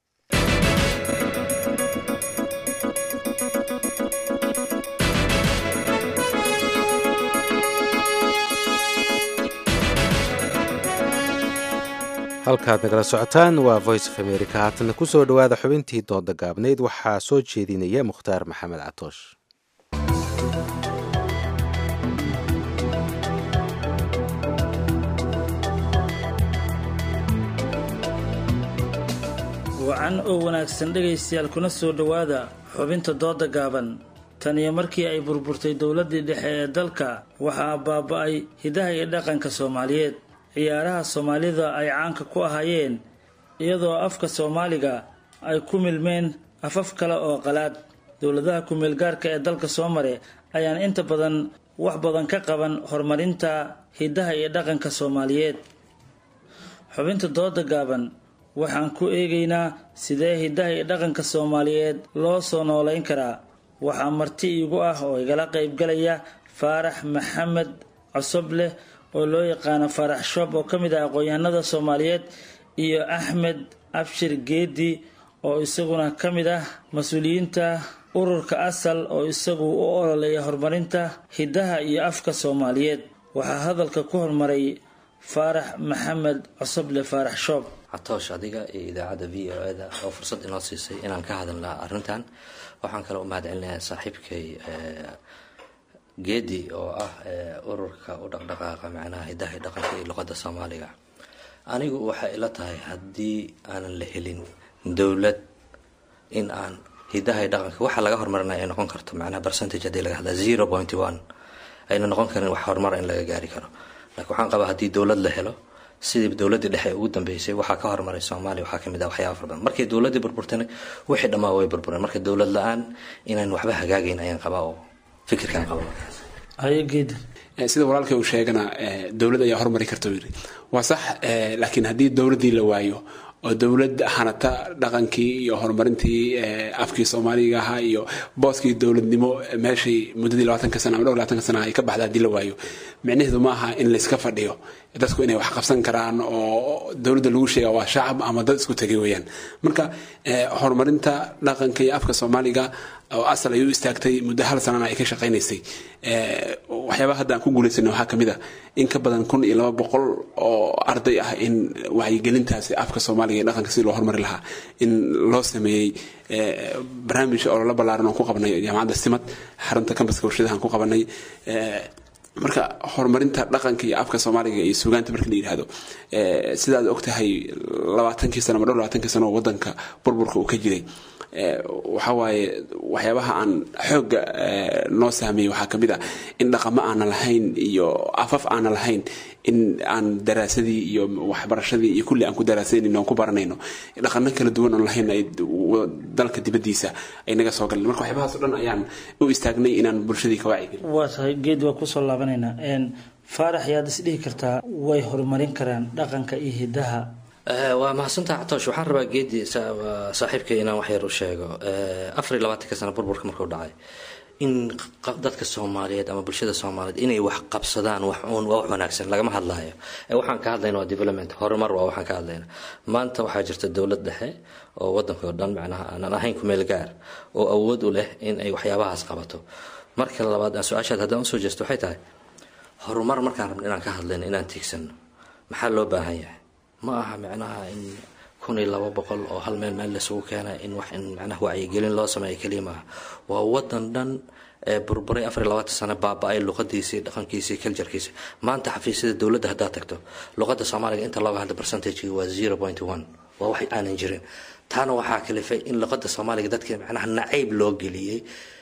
halkaad nagala socotaan waa voice of america haatana ku soo dhowaada xubintii dooda gaabnayd waxaa soo jeedinaya mukhtaar maxamed catoosh wacan oo wanaagsan dhegaystayaal kuna soo dhowaada xubinta dooda gaaban tan iyo markii ay burburtay dowladdii dhexe ee dalka waxaa baaba'ay hidaha iyo dhaqanka soomaaliyeed ciyaaraha soomaalida ay caanka ku ahaayeen iyadoo afka soomaaliga ay ku milmeen afaf kale oo qalaad dowladaha ku-meelgaarka ee dalka soo mare ayaan inta badan wax badan ka qaban horumarinta hidaha iyo dhaqanka soomaaliyeed xubinta dooda gaaban waxaan ku eegaynaa sidee hidaha iyo dhaqanka soomaaliyeed loo soo noolayn karaa waxaa marti iigu ah oo igala qaybgalaya faarax maxamed cosobleh oo loo yaqaano faarax shoob oo ka mid ah aqoon-yahanada soomaaliyeed iyo axmed abshir geedi oo isaguna ka mid ah mas-uuliyiinta ururka asal oo isagu u ololeeya horumarinta hidaha iyo afka soomaaliyeed waxaa hadalka ku hormaray faarax maxamed cosoble faarax shoob catoosh adiga iyo idaacadda v o eda oo fursad inoo siisay inaan ka hadalna arrintan waxaan kale u mahad celinayaa saaxiibkay geedi oo ah ururka u dhaqdhaqaaqa macnaha hidaha iyo dhaqanka iyo luqadda soomaaliga anigu waxay ila tahay haddii aanan la helin dowlad in aan hidaha iyo dhaqanka waxa laga horumarinaya ay noqon karto macnaha percentage haddii laga hadla zero point one ayna noqon karin wax horumar in laga gaari karo laakiin waxaan qabaa haddii dowlad la helo sidii dowladii dhexe ugu dambeysay waxaa ka horumaray soomaaliya waxaa kamid ah waxyaaba fara badan markay dowladii burburtana wixii dhammaa way burbureen marka dowlad la-aan inaan waxba hagaagayn ayaan qabaa oo fikirkaan qaba sida walaalkay uu sheegana dowlad ayaa horumari karta yiri waa sax laakiin haddii dowladii la waayo oo dowlad hanata dhaqankii iyo horumarintii afkii soomaaliga ahaa iyo booskii dowladnimo meeshay muddadii labaatanka sana ama dhowr labaatanka sana ay ka baxda haddii la waayo micnaheedu ma aha in layska fadhiyo dadku inay wax qabsan karaan oo dowladda lagu sheega waa shacab ama dad isku tegay weeyaan marka horumarinta dhaqanka iyo afka soomaaliga oo asal ay u istaagtay muddo hal sanana ay ka shaqaynaysay waxyaabaha hadda aan ku guulaysanay waxaa kamid a in ka badan kun iyo laba boqol oo arday ah in wacyigelintaasi afka soomaaliga iyo dhaqanka si loo horumari lahaa in loo sameeyey barnaamij oo lala ballaaran oo ku qabanay jaamacadda simad xarunta kambaska warshadahan ku qabanay marka horumarinta dhaqanka iyo afka soomaaliga iyo suugaanta marka la yidhaahdo sidaad ogtahay labaatankii sano ama dhowr labaatankii sano oo wadanka burburka uu ka jiray waxa waaye waxyaabaha aan xoogga noo saameeyey waxaa kamid ah in dhaqamo aanan lahayn iyo afaf aanan lahayn in aan daraasadii iyo waxbarashadii iyo kulli aan ku daraasanayno aan ku baranayno dhaqano kala duwan oon lahayn ay dalka dibadiisa ay naga soo galeen marka waxyaabahaas o dhan ayaan u istaagnay inaan bulshadii ka wacyi gelin waa tahay geed waa kusoo laabanaynaa faarax yaad isdhihi kartaa way horumarin karaan dhaqanka iyo hidaha waa mahadsantaha catoosh waxaan rabaa geedi saaxiibkay inaan wax yar u sheego afar iyo labaatanka sana burburka markuu dhacay in dadka soomaaliyeed ama bulshada soomaaliyeed inay wax qabsadaan wax uun waa wax wanaagsan lagama hadlayo waxaan ka hadlayna waa development horumar waa waxaan ka hadlayna maanta waxaa jirta dowlad dhexe oo wadanka oo dhan macnaha aanan ahayn kumeel gaar oo awood u leh in ay waxyaabahaas qabato marka labaad aan su-aashaad haddaan usoo jeesto waxay tahay horumar markaan rabno inaan ka hadlayno inaan tiigsano maxaa loo baahan yahay ma aha micnaha in kun iyo laba boqol oo hal meel meel laisugu keena in wax in macnaha wacyigelin loo sameeyo keliya maaha waa wadan dhan ee burburay afar iyo labaatan sano baaba-ay luqadiisii dhaqankiisii culturekiisi maanta xafiisyada dowladda haddaad tagto luqadda soomaaliga inta looga hadla percentagegi waa zero point one waa wax aanan jirin taana waxaa kalifay in luqadda soomaaliga dadka macnaha nacayb loo geliyey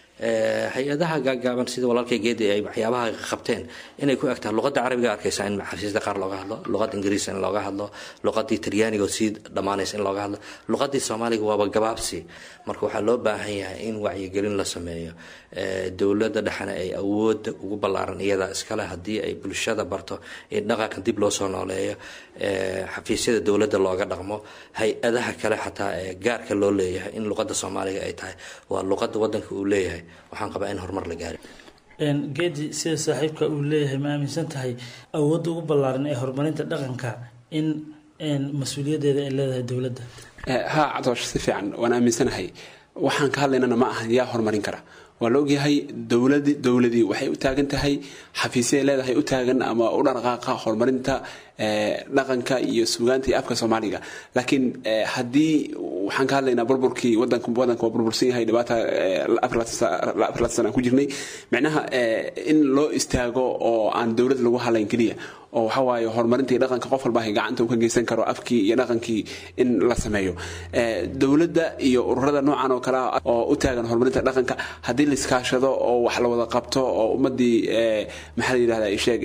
hay-adaha gaagaaban sida walaalkay geedi ay waxyaabaha qabteen inay ku egtahay luqadda carabiga arkaysa in xafiisyada qaar looga hadlo luqadda ingiriis in looga hadlo luqadii talyaaniga oo sii dhammaanaysa in looga hadlo luqadii soomaaliga waaba gabaabsi marka waxaa loo baahan yahay in wacyigelin la sameeyo dowladda dhexena ay awoodda ugu ballaaran iyada iskale haddii ay bulshada barto in dhaqanka dib loo soo nooleeyo xafiisyada dowladda looga dhaqmo hay-adaha kale xataa ee gaarka loo leeyahay in luqadda soomaaliga ay tahay waa luqadda wadanka uu leeyahay waxaan qabaa in horumar la gaari geedi sida saaxiibka uu leeyahay ma aaminsan tahay awoodda ugu ballaaran ee horumarinta dhaqanka in mas-uuliyaddeeda ay leedahay dowladda ha cadoosh si fiican waan aaminsanahay waxaan ka hadlaynana ma ahan yaa horumarin kara waa la ogyahay dowladi dowladii waxay u taagan tahay xafiisyaay leedahay u taagan ama u dhaqaaqa horumarinta dhaqanka iyo suugaanta iyo afka soomaaliga laakiin haddii waxaan ka hadlaynaa burburkii wadanka wadanka waa burbursan yahay dhibaata afar sana aan ku jirnay micnaha in loo istaago oo aan dowlad lagu hadlayn keliya oo waxa waaye horumarinta iyo dhaqanka qof walba gacanta uu ka geysan karo afkii iyo dhaqankii in la sameeyo dowladda iyo ururada noocan oo kale ah oo u taagan horumarinta dhaqanka haddii la iskaashado oo wax la wada qabto oo ummadii maxaa la yidhahdaa isheeg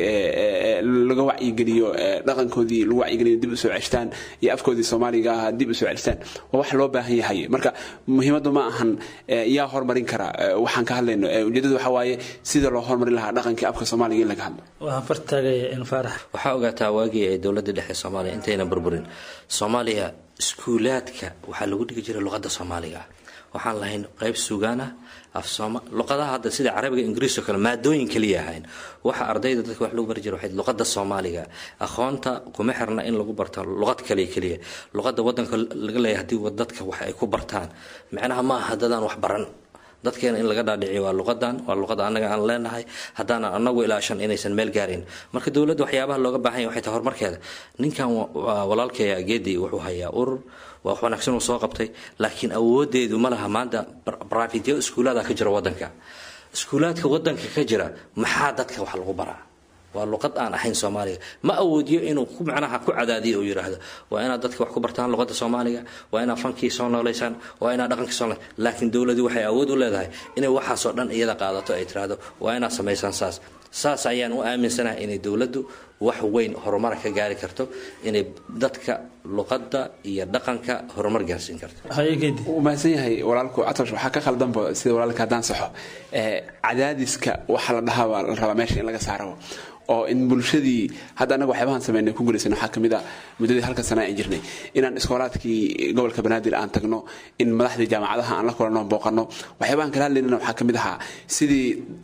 laga wacyigeliyo dhaqankoodii lagu wacyigeliyo dib usoo ceshtaan iyo afkoodii soomaaliga ah dib usoo ceshtaan waa wax loo baahan yahay marka muhiimaddu ma ahan yaa horumarin kara waxaan ka hadlayno ujeedadu waxa waaye sida loo horumarin lahaa dhaqankii afka soomaaliga in laga hadlo waxaan fartaagaya in faarax waxaa ogaataa waagii ay dowladda dhexe soomaaliya intayna burburin soomaaliya iskuulaadka waxaa lagu dhigi jiray luqadda soomaaliga waxaan lahayn qeyb sugaan ah af sooma luqadaha hadda sida carabiga ingiriis oo kale maadooyin kaliya ahayn waxa ardayda dadka wax lagu bari jira waxay luqadda soomaaliga aqoonta kuma xirna in lagu barto luqad kaliya keliya luqadda wadanka laga leeyahay haddii dadka wax ay ku bartaan micnaha ma aha dadaan wax baran dadkeena in laga dhaadhiciyo waa luqadan waa luqada annaga aan leenahay haddaanan anagu ilaashan inaysan meel gaarin marka dowladda waxyaabaha looga baahan yahay waxay tahay horumarkeeda ninkan walaalkaya geedi wuxuu hayaa urur waa wax wanaagsan uu soo qabtay laakiin awoodeedu ma laha maanta brafityo iskuulaada ka jira wadanka iskuulaadka wadanka ka jira maxaa dadka wax lagu baraa waa luqad aan ahayn soomaaliga ma awoodiyo inuu ku macnaha ku cadaadiyo uu yiraahdo waa inaad dadka wax ku bartaan luqadda soomaaliga waa inaad fankii soo nooleysaan waa inaad dhaqankii soo laakiin dowladii waxay awood u leedahay inay waxaasoo dhan iyada qaadato ay tiraahdo waa inaad samaysaan saas saas ayaan u aaminsanahay inay dowladdu wax weyn horumar ka gaari karto inay dadka luqadda iyo dhaqanka horumar gaarsiin karto wuu mahadsan yahay walaalku catosh waxaa ka khaldanba sida walaalka haddaan saxo cadaadiska waxa la dhahaa baa la rabaa meesha in laga saaro oo in bulshadii hadda annaga waxyaabahan sameynay ku guulaysan waxaa kamid ah muddadii halka sana aan jirnay inaan iskoolaadkii gobolka banaadir aan tagno in madaxdii jaamacadaha aan la kulanno booqanno waxyaabahan kala hadlaynana waxaa kamid ahaa sidii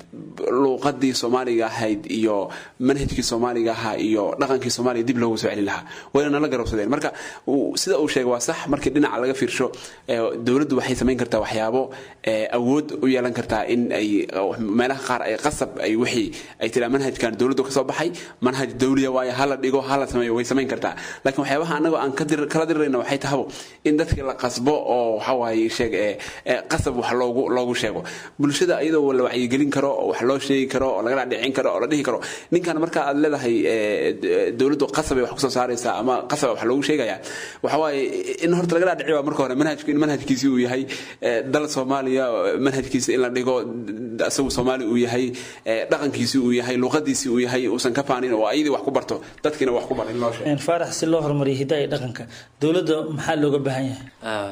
luuqadii soomaaliga ahayd iyo manhajkii soomaaliga ahaa iyo dhaqankii soomaaliga dib loogu soo celin lahaa wayna nala garowsadeen marka sida uu sheegay waa sax markii dhinaca laga fiirsho dowladdu waxay samayn kartaa waxyaabo awood u yeelan kartaa in ay meelaha qaar ay qasab ay wixii ay tiraa manhajkan dowladdu kasoo baxay manhaj dawliya waaye hala dhigo hala sameeyo way samayn kartaa laakiin waxyaabaha annaga aan kala dirirayna waxay tahabo in dadkii la qasbo oo waxawaaye sheeg qasab wax loogu loogu sheego bulshada iyadoo la wacyigelin karo oo wax loo sheegi karo oo laga dhadhicin karo oo la dhihi karo ninkan marka aad leedahay dowladdu qasabay wax kusoo saaraysaa ama qasab wax loogu sheegaya waxawaaye in horta laga dhadhici waa marka hore manhajku in manhajkiisi uu yahay dal soomaaliya manhajkiisa in la dhigo isagu soomaali uu yahay dhaqankiisi uu yahay luuqadiisi uu yahay uusan ka faanin oo ayadii wax ku barto dadkiina wax ku bar in loo sheego faarax si loo horumariyo hidaha iyo dhaqanka dowladda maxaa looga baahan yahay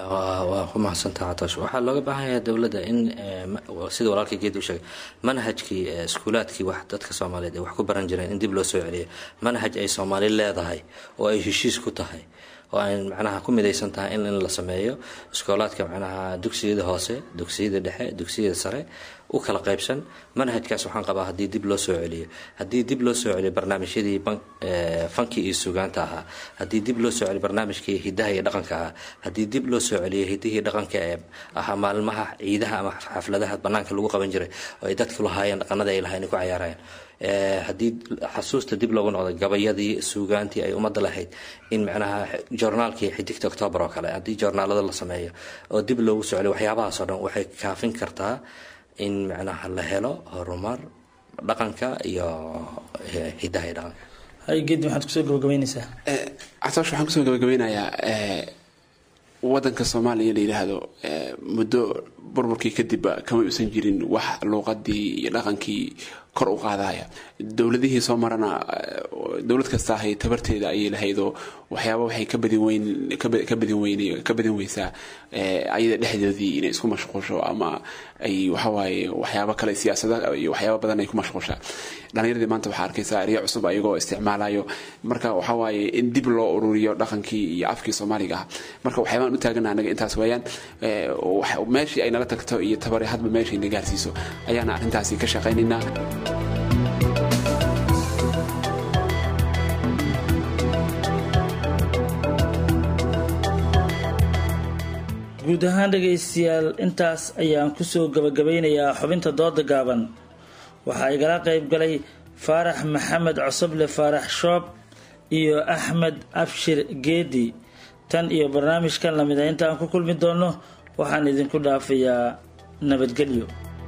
waa ku mahadsantaha catosh waxaa looga baahan yahay dowladda in sida walaalkii geed u sheegay manhajkii iskuulaadkii wax dadka soomaaliyeed ay wax ku baran jireen in dib loo soo celiyo manhaj ay soomaali leedahay oo ay heshiis ku tahay oo ay macnaha ku midaysan tahay in in la sameeyo iskoolaadka macnaha dugsiyada hoose dugsiyada dhexe dugsiyada sare u kala qaybsan manhajkaas waxaan qabaa haddii dib loo soo celiyo haddii dib loo soo celiyo barnaamijyadii fanki iyo sugaanta ahaa haddii dib loo soo celiyo barnaamijkii hidaha iyo dhaqanka ahaa haddii dib loo soo celiyo hidihii dhaqanka ee ahaa maalmaha ciidaha ama xafladaha banaanka lagu qaban jiray oo ay dadku lahaayeen dhaqanada ay lahayn ku cayaarayeen haddii xasuusta dib loogu noqday gabayadii suugaantii ay ummadda lahayd in macnaha joornaalkii xidigta octoobar oo kale haddii joornaalada la sameeyo oo dib loogu soo celiyo waxyaabahaasoo dhan waxay kaafin kartaa in macnaha la helo horumar dhaqanka iyo hidaha iyo dhaqanka haygeed maxaad kusoo gabagabeynaysaa catoosh waxaan kusoo gabagabeynayaa wadanka soomaaliya la yidhaahdo muddo burburkii kadib kama uusan jirin wax luuqadii iyo dhaqankii kor u qaadaya dowladihii soo marana dowlad kasta ahay tabarteeda ayay lahaydoo waxyaaba waxay ka badin weyn ka badin weyn ka badin weysaa ayada dhexdoodii inay isku mashquusho ama ay waxawaaye waxyaabo kale siyaasada iyo waxyaaba badan ay ku mashquushaa dhalinyaradii maanta waxaa arkaysaa erya cusub ayagoo isticmaalayo marka waxawaaye in dib loo ururiyo dhaqankii iyo afkii soomaaliga ah marka waxyaabaan u taagana anaga intaas weeyaan meeshii ay nala tagto iyo tabari hadba meeshii na gaarsiiso ayaana arrintaasi ka shaqaynaynaa guud ahaan dhegaystayaal intaas ayaan kusoo gabagabeynayaa xubinta dooda gaaban waxaa igala qayb galay faarax maxamed cosoble faarax shoob iyo axmed abshir geedi tan iyo barnaamijkan lamida intaan ku kulmi doonno waxaan idinku dhaafayaa nabadgelyo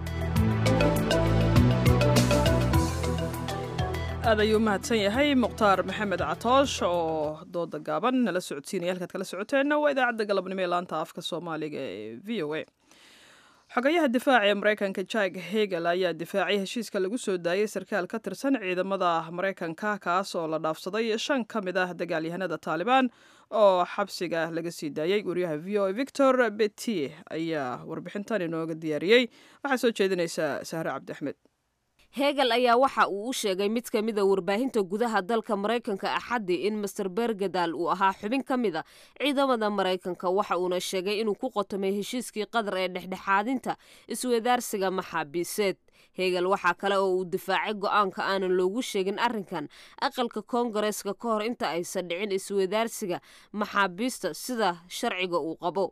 aad ayuu mahadsan yahay mukhtaar maxamed catoosh oo dooda gaaban nala socodsiinaya halkaad kala socoteenna waa idaacadda galabnimo ee laanta afka soomaaliga ee v o a xogayaha difaaca ee maraykanka jack hegel ayaa difaacay heshiiska lagu soo daayay sarkaal ka tirsan ciidamada maraykanka kaas oo la dhaafsaday shan ka mid ah dagaalyahanada taalibaan oo xabsiga laga sii daayey wariyaha v o a victor betie ayaa warbixintan inooga diyaariyey waxaa soo jeedinaysa sahre cabdi axmed hegel ayaa waxa uu u sheegay mid ka mida warbaahinta gudaha dalka maraykanka axaddii in master bergadal uu ahaa xubin ka mid a ciidamada maraykanka waxa uuna sheegay inuu ku qotomay heshiiskii qadar ee dhexdhexaadinta iswadaarsiga maxaabiiseed hegel waxaa kale oo uu difaacay go-aanka aanan loogu sheegin arrinkan aqalka koongareeska ka hor inta aysan dhicin iswadaarsiga maxaabiista sida sharciga uu qabo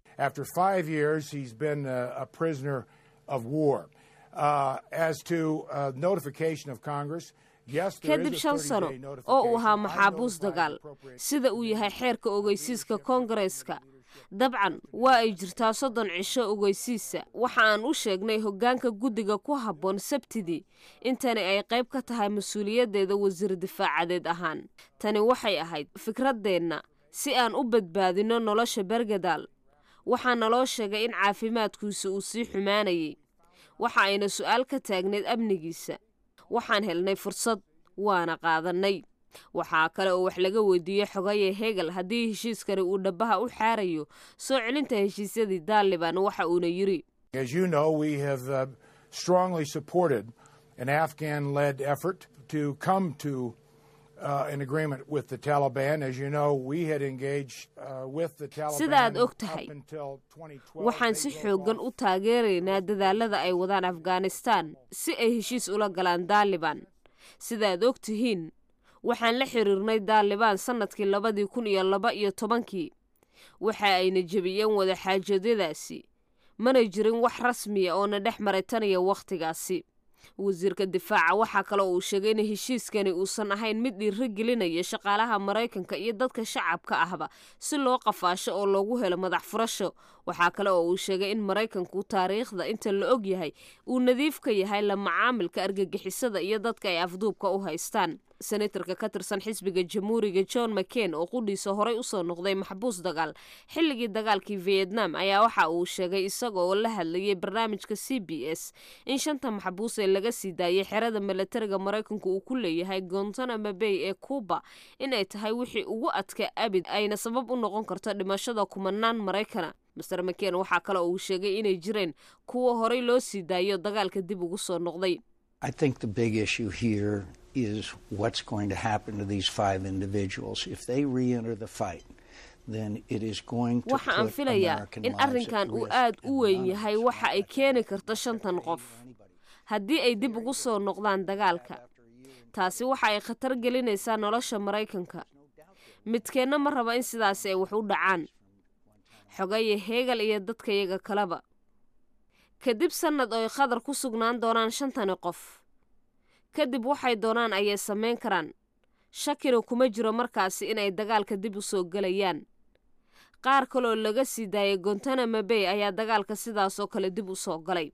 kadib shan sano oo uu ahaa maxaabuus dagaal sida uu yahay xeerka ogeysiiska koongareeska dabcan waa ay jirtaa soddon cisho ogeysiisa waxa aan u sheegnay hoggaanka guddiga ku habboon sabtidii intani ay qayb ka tahay mas-uuliyaddeeda wasiir difaacadeed ahaan tani waxay ahayd fikraddeenna si aan u badbaadinno nolosha bergadal waxaa naloo sheegay in caafimaadkiisa uu sii xumaanayay waxa ayna su-aal ka taagneyd amnigiisa waxaan helnay fursad waana qaadanay waxaa kale oo wax laga weydiiyey xogaye hegel haddii heshiiskani uu dhabaha u xaarayo soo celinta heshiisyadii daaliban waxa uuna yidhi As you know, we have uh, strongly supported an Afghan led effort to come to uh, an agreement with the Taliban. As you know, we had engaged uh, with the Taliban sida aad og tahay up until 2012. waxaan si xoogan u taageeraynaa dadaalada ay wadaan afghanistan si ay heshiis ula galaan daaliban sida aad og tihiin waxaan la xiriirnay daalibaan sannadkii labadii kun iyo laba iyo tobankii waxa ayna jebiyeen wada xaajadyadaasi mana jirin wax rasmiya oo na dhex maray tan iyo wakhtigaasi wasiirka difaaca waxaa kale oo uu sheegay in heshiiskani uusan ahayn mid dhiiro gelinaya shaqaalaha maraykanka iyo dadka shacabka ahba si loo qafaasho oo loogu helo madax furasho waxaa kale oo uu sheegay in maraykanku taariikhda inta la og yahay uu nadiif ka yahay la macaamilka argagixisada iyo dadka ay afduubka u haystaan senatarka ka tirsan xisbiga jamhuuriga john mccain oo qudhiisa horey usoo noqday maxbuus dagaal xilligii dagaalkii vietnam ayaa waxa uu sheegay isaga oo la hadlayay barnaamijka c b s in shanta maxbuus ee laga sii daayay xerada milatariga maraykanku uu ku leeyahay gontanamo bay ee cuba inay tahay wixii ugu adka abid ayna sabab u noqon karto dhimashada kumanaan maraykana master mccain waxaa kale oo uu sheegay inay jireen kuwa horey loo sii daayo dagaalka dib ugu soo noqday I think the big issue here is what's going to happen to these five individuals. If they re enter the fight, then it is going to waxa aan put filayaa American in lives at arrinkan uu risk aad and u weyn yahay waxa ay keeni karto shantan qof haddii ay dib ugu soo noqdaan dagaalka taasi waxa ay khatar gelinaysaa nolosha maraykanka midkeenna ma raba in sidaasi ay wax u dhacaan xogaye heegal iyo dadkayaga kaleba kadib sannad oo ay khadar ku sugnaan doonaan shantani qof kadib waxay doonaan ayay samayn karaan shakina kuma jiro markaasi inay dagaalka dib u soo gelayaan qaar kaleoo laga sii daayay gontanamo bay ayaa dagaalka sidaasoo kale dib u soo galay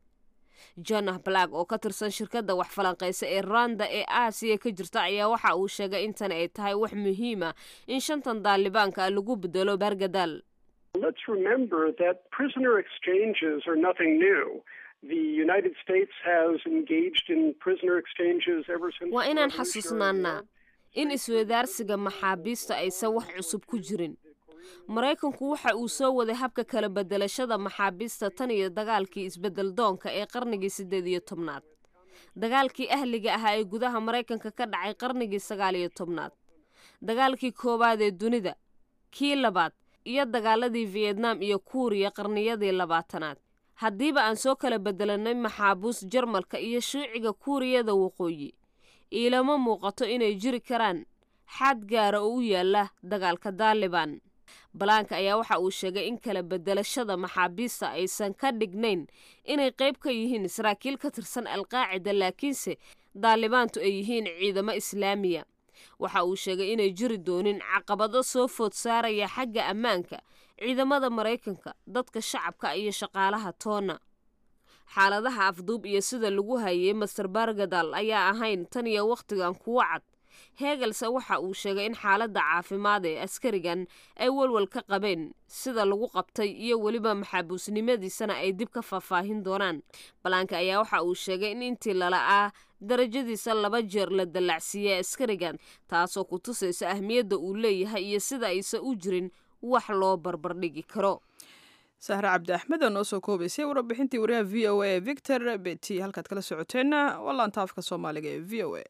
jonah black oo ka tirsan shirkadda wax falanqaysa ee rwanda ee aasiya ka jirta ayaa waxa uu sheegay in tani ay tahay wax muhiima in shantan daalibaanka lagu bedelo baargadaal Let's remember that prisoner exchanges are nothing new. The United States has engaged in prisoner exchanges ever since. waa inaan the Revolutionary xasuusnaanaa in iswadaarsiga maxaabiista aysan wax cusub ku jirin maraykanku waxa uu soo waday habka kala bedelashada maxaabiista tan iyo dagaalkii isbedel doonka ee qarnigii siddeed iyo tobnaad dagaalkii ahliga ahaa ee gudaha maraykanka ka dhacay qarnigii sagaal iyo tobnaad dagaalkii koowaad ee dunida kii labaad iyo dagaaladii vietnam iyo kuuriya qarniyadii labaatanaad haddiiba aan soo kala bedelanay maxaabuus jarmalka iyo shuuciga kuuriyada waqooyi iilama muuqato inay jiri karaan xad gaara oo u yaala dagaalka daaliban balaanka ayaa waxa uu sheegay in kala bedelashada maxaabiista aysan ka dhignayn inay qayb ka yihiin saraakiil ka tirsan alqaacida laakiinse daalibaantu ay yihiin ciidamo islaamiya waxa uu sheegay inay jiri doonin caqabado soo food saaraya xagga ammaanka ciidamada maraykanka dadka shacabka iyo shaqaalaha toona xaaladaha afduub iyo sida lagu hayay master bargadal ayaa ahayn tan iyo wakhtigan kuwa cad heegelse waxa uu sheegay in xaaladda caafimaad ee askarigan ay walwal ka qabeen sida lagu qabtay iyo weliba maxaabuusnimadiisana ay dib ka faahfaahin doonaan balaanka ayaa waxa uu sheegay in intii lala'aa darajadiisa laba jeer la dallacsiiyey askarigan taasoo ku tusaysa ahmiyadda uu leeyahay iyo sida aysan u jirin wax loo barbardhigi karo sahre cabdi axmed oo noo soo koobaysay warbixintii wariyaha v o a ee victor beti halkaad kala socoteenna waa laanta afka soomaaliga ee v o a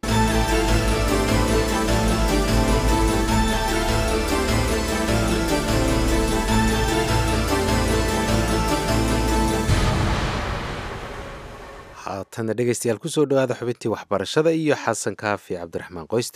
haatana dhegeystayaal kusoo dhawaada xubintii waxbarashada iyo xasan kaafi cabdiraxmaan qoyste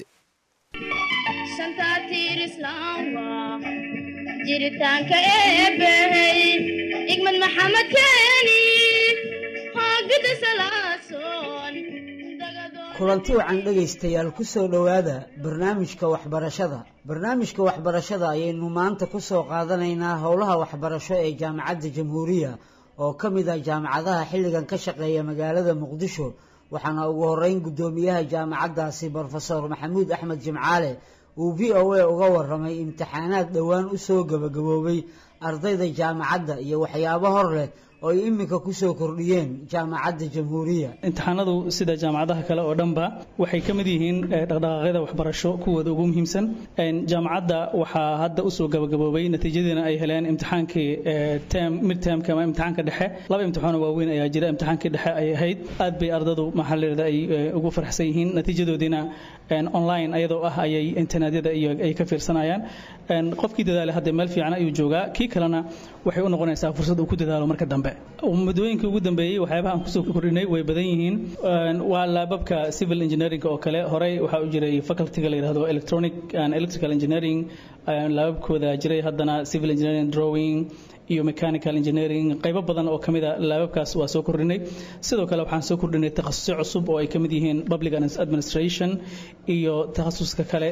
jiritaanka eebbey igmad maxamed keeni hoogada salaasoon kulanti wacan dhegaystayaal ku soo dhowaada barnaamijka waxbarashada barnaamijka waxbarashada ayaynu maanta ku soo qaadanaynaa howlaha waxbarasho ee jaamacadda jamhuuriya oo ka mid ah jaamacadaha xilligan ka shaqeeya magaalada muqdisho waxaana ugu horeyn guddoomiyaha jaamacaddaasi brofesor maxamuud axmed jimcaale uu v o a uga waramay imtixaanaad dhowaan u soo gebagaboobay ardayda jaamacadda iyo waxyaabo hor leh oo ay iminka kusoo kordhiyeen jaamacadda jamhuuriya imtixaanadu sida jaamacadaha kale oo dhanba waxay ka mid yihiin dhaqdhaqaaqyada waxbarasho kuwooda ugu muhiimsan jaamacadda waxaa hadda usoo gabagaboobay natiijadiina ay heleen imtixaankii midtermka ama imtixaanka dhexe laba imtixaano waaweyn ayaa jira imtixaankii dhexe ay ahayd aad bay ardadu maxaa leeda ay ugu farxsan yihiin natiijadoodiina online ayadoo ah ayay internetyada iyo ay ka fiirsanayaan qofkii dadaale hadda meel fiican ayuu joogaa kii kalena waxay u noqonaysaa fursad uu ku dadaalo marka dambe muddooyinkii ugu dambeeyey waxyaabaha aan kusoo kordhinay way badan yihiin waa laababka civil engineering oo kale horey waxaa u jiray facultyga la yidhahdo electronic and electrical engineering laababkooda jiray haddana civil engineering drawing iyo mechanical engineering qaybo badan oo kamid a laababkaas waa soo kordhinay sidoo kale waxaan soo kordhinay takhasusyo cusub oo ay kamid yihiin public administration iyo takhasuska kale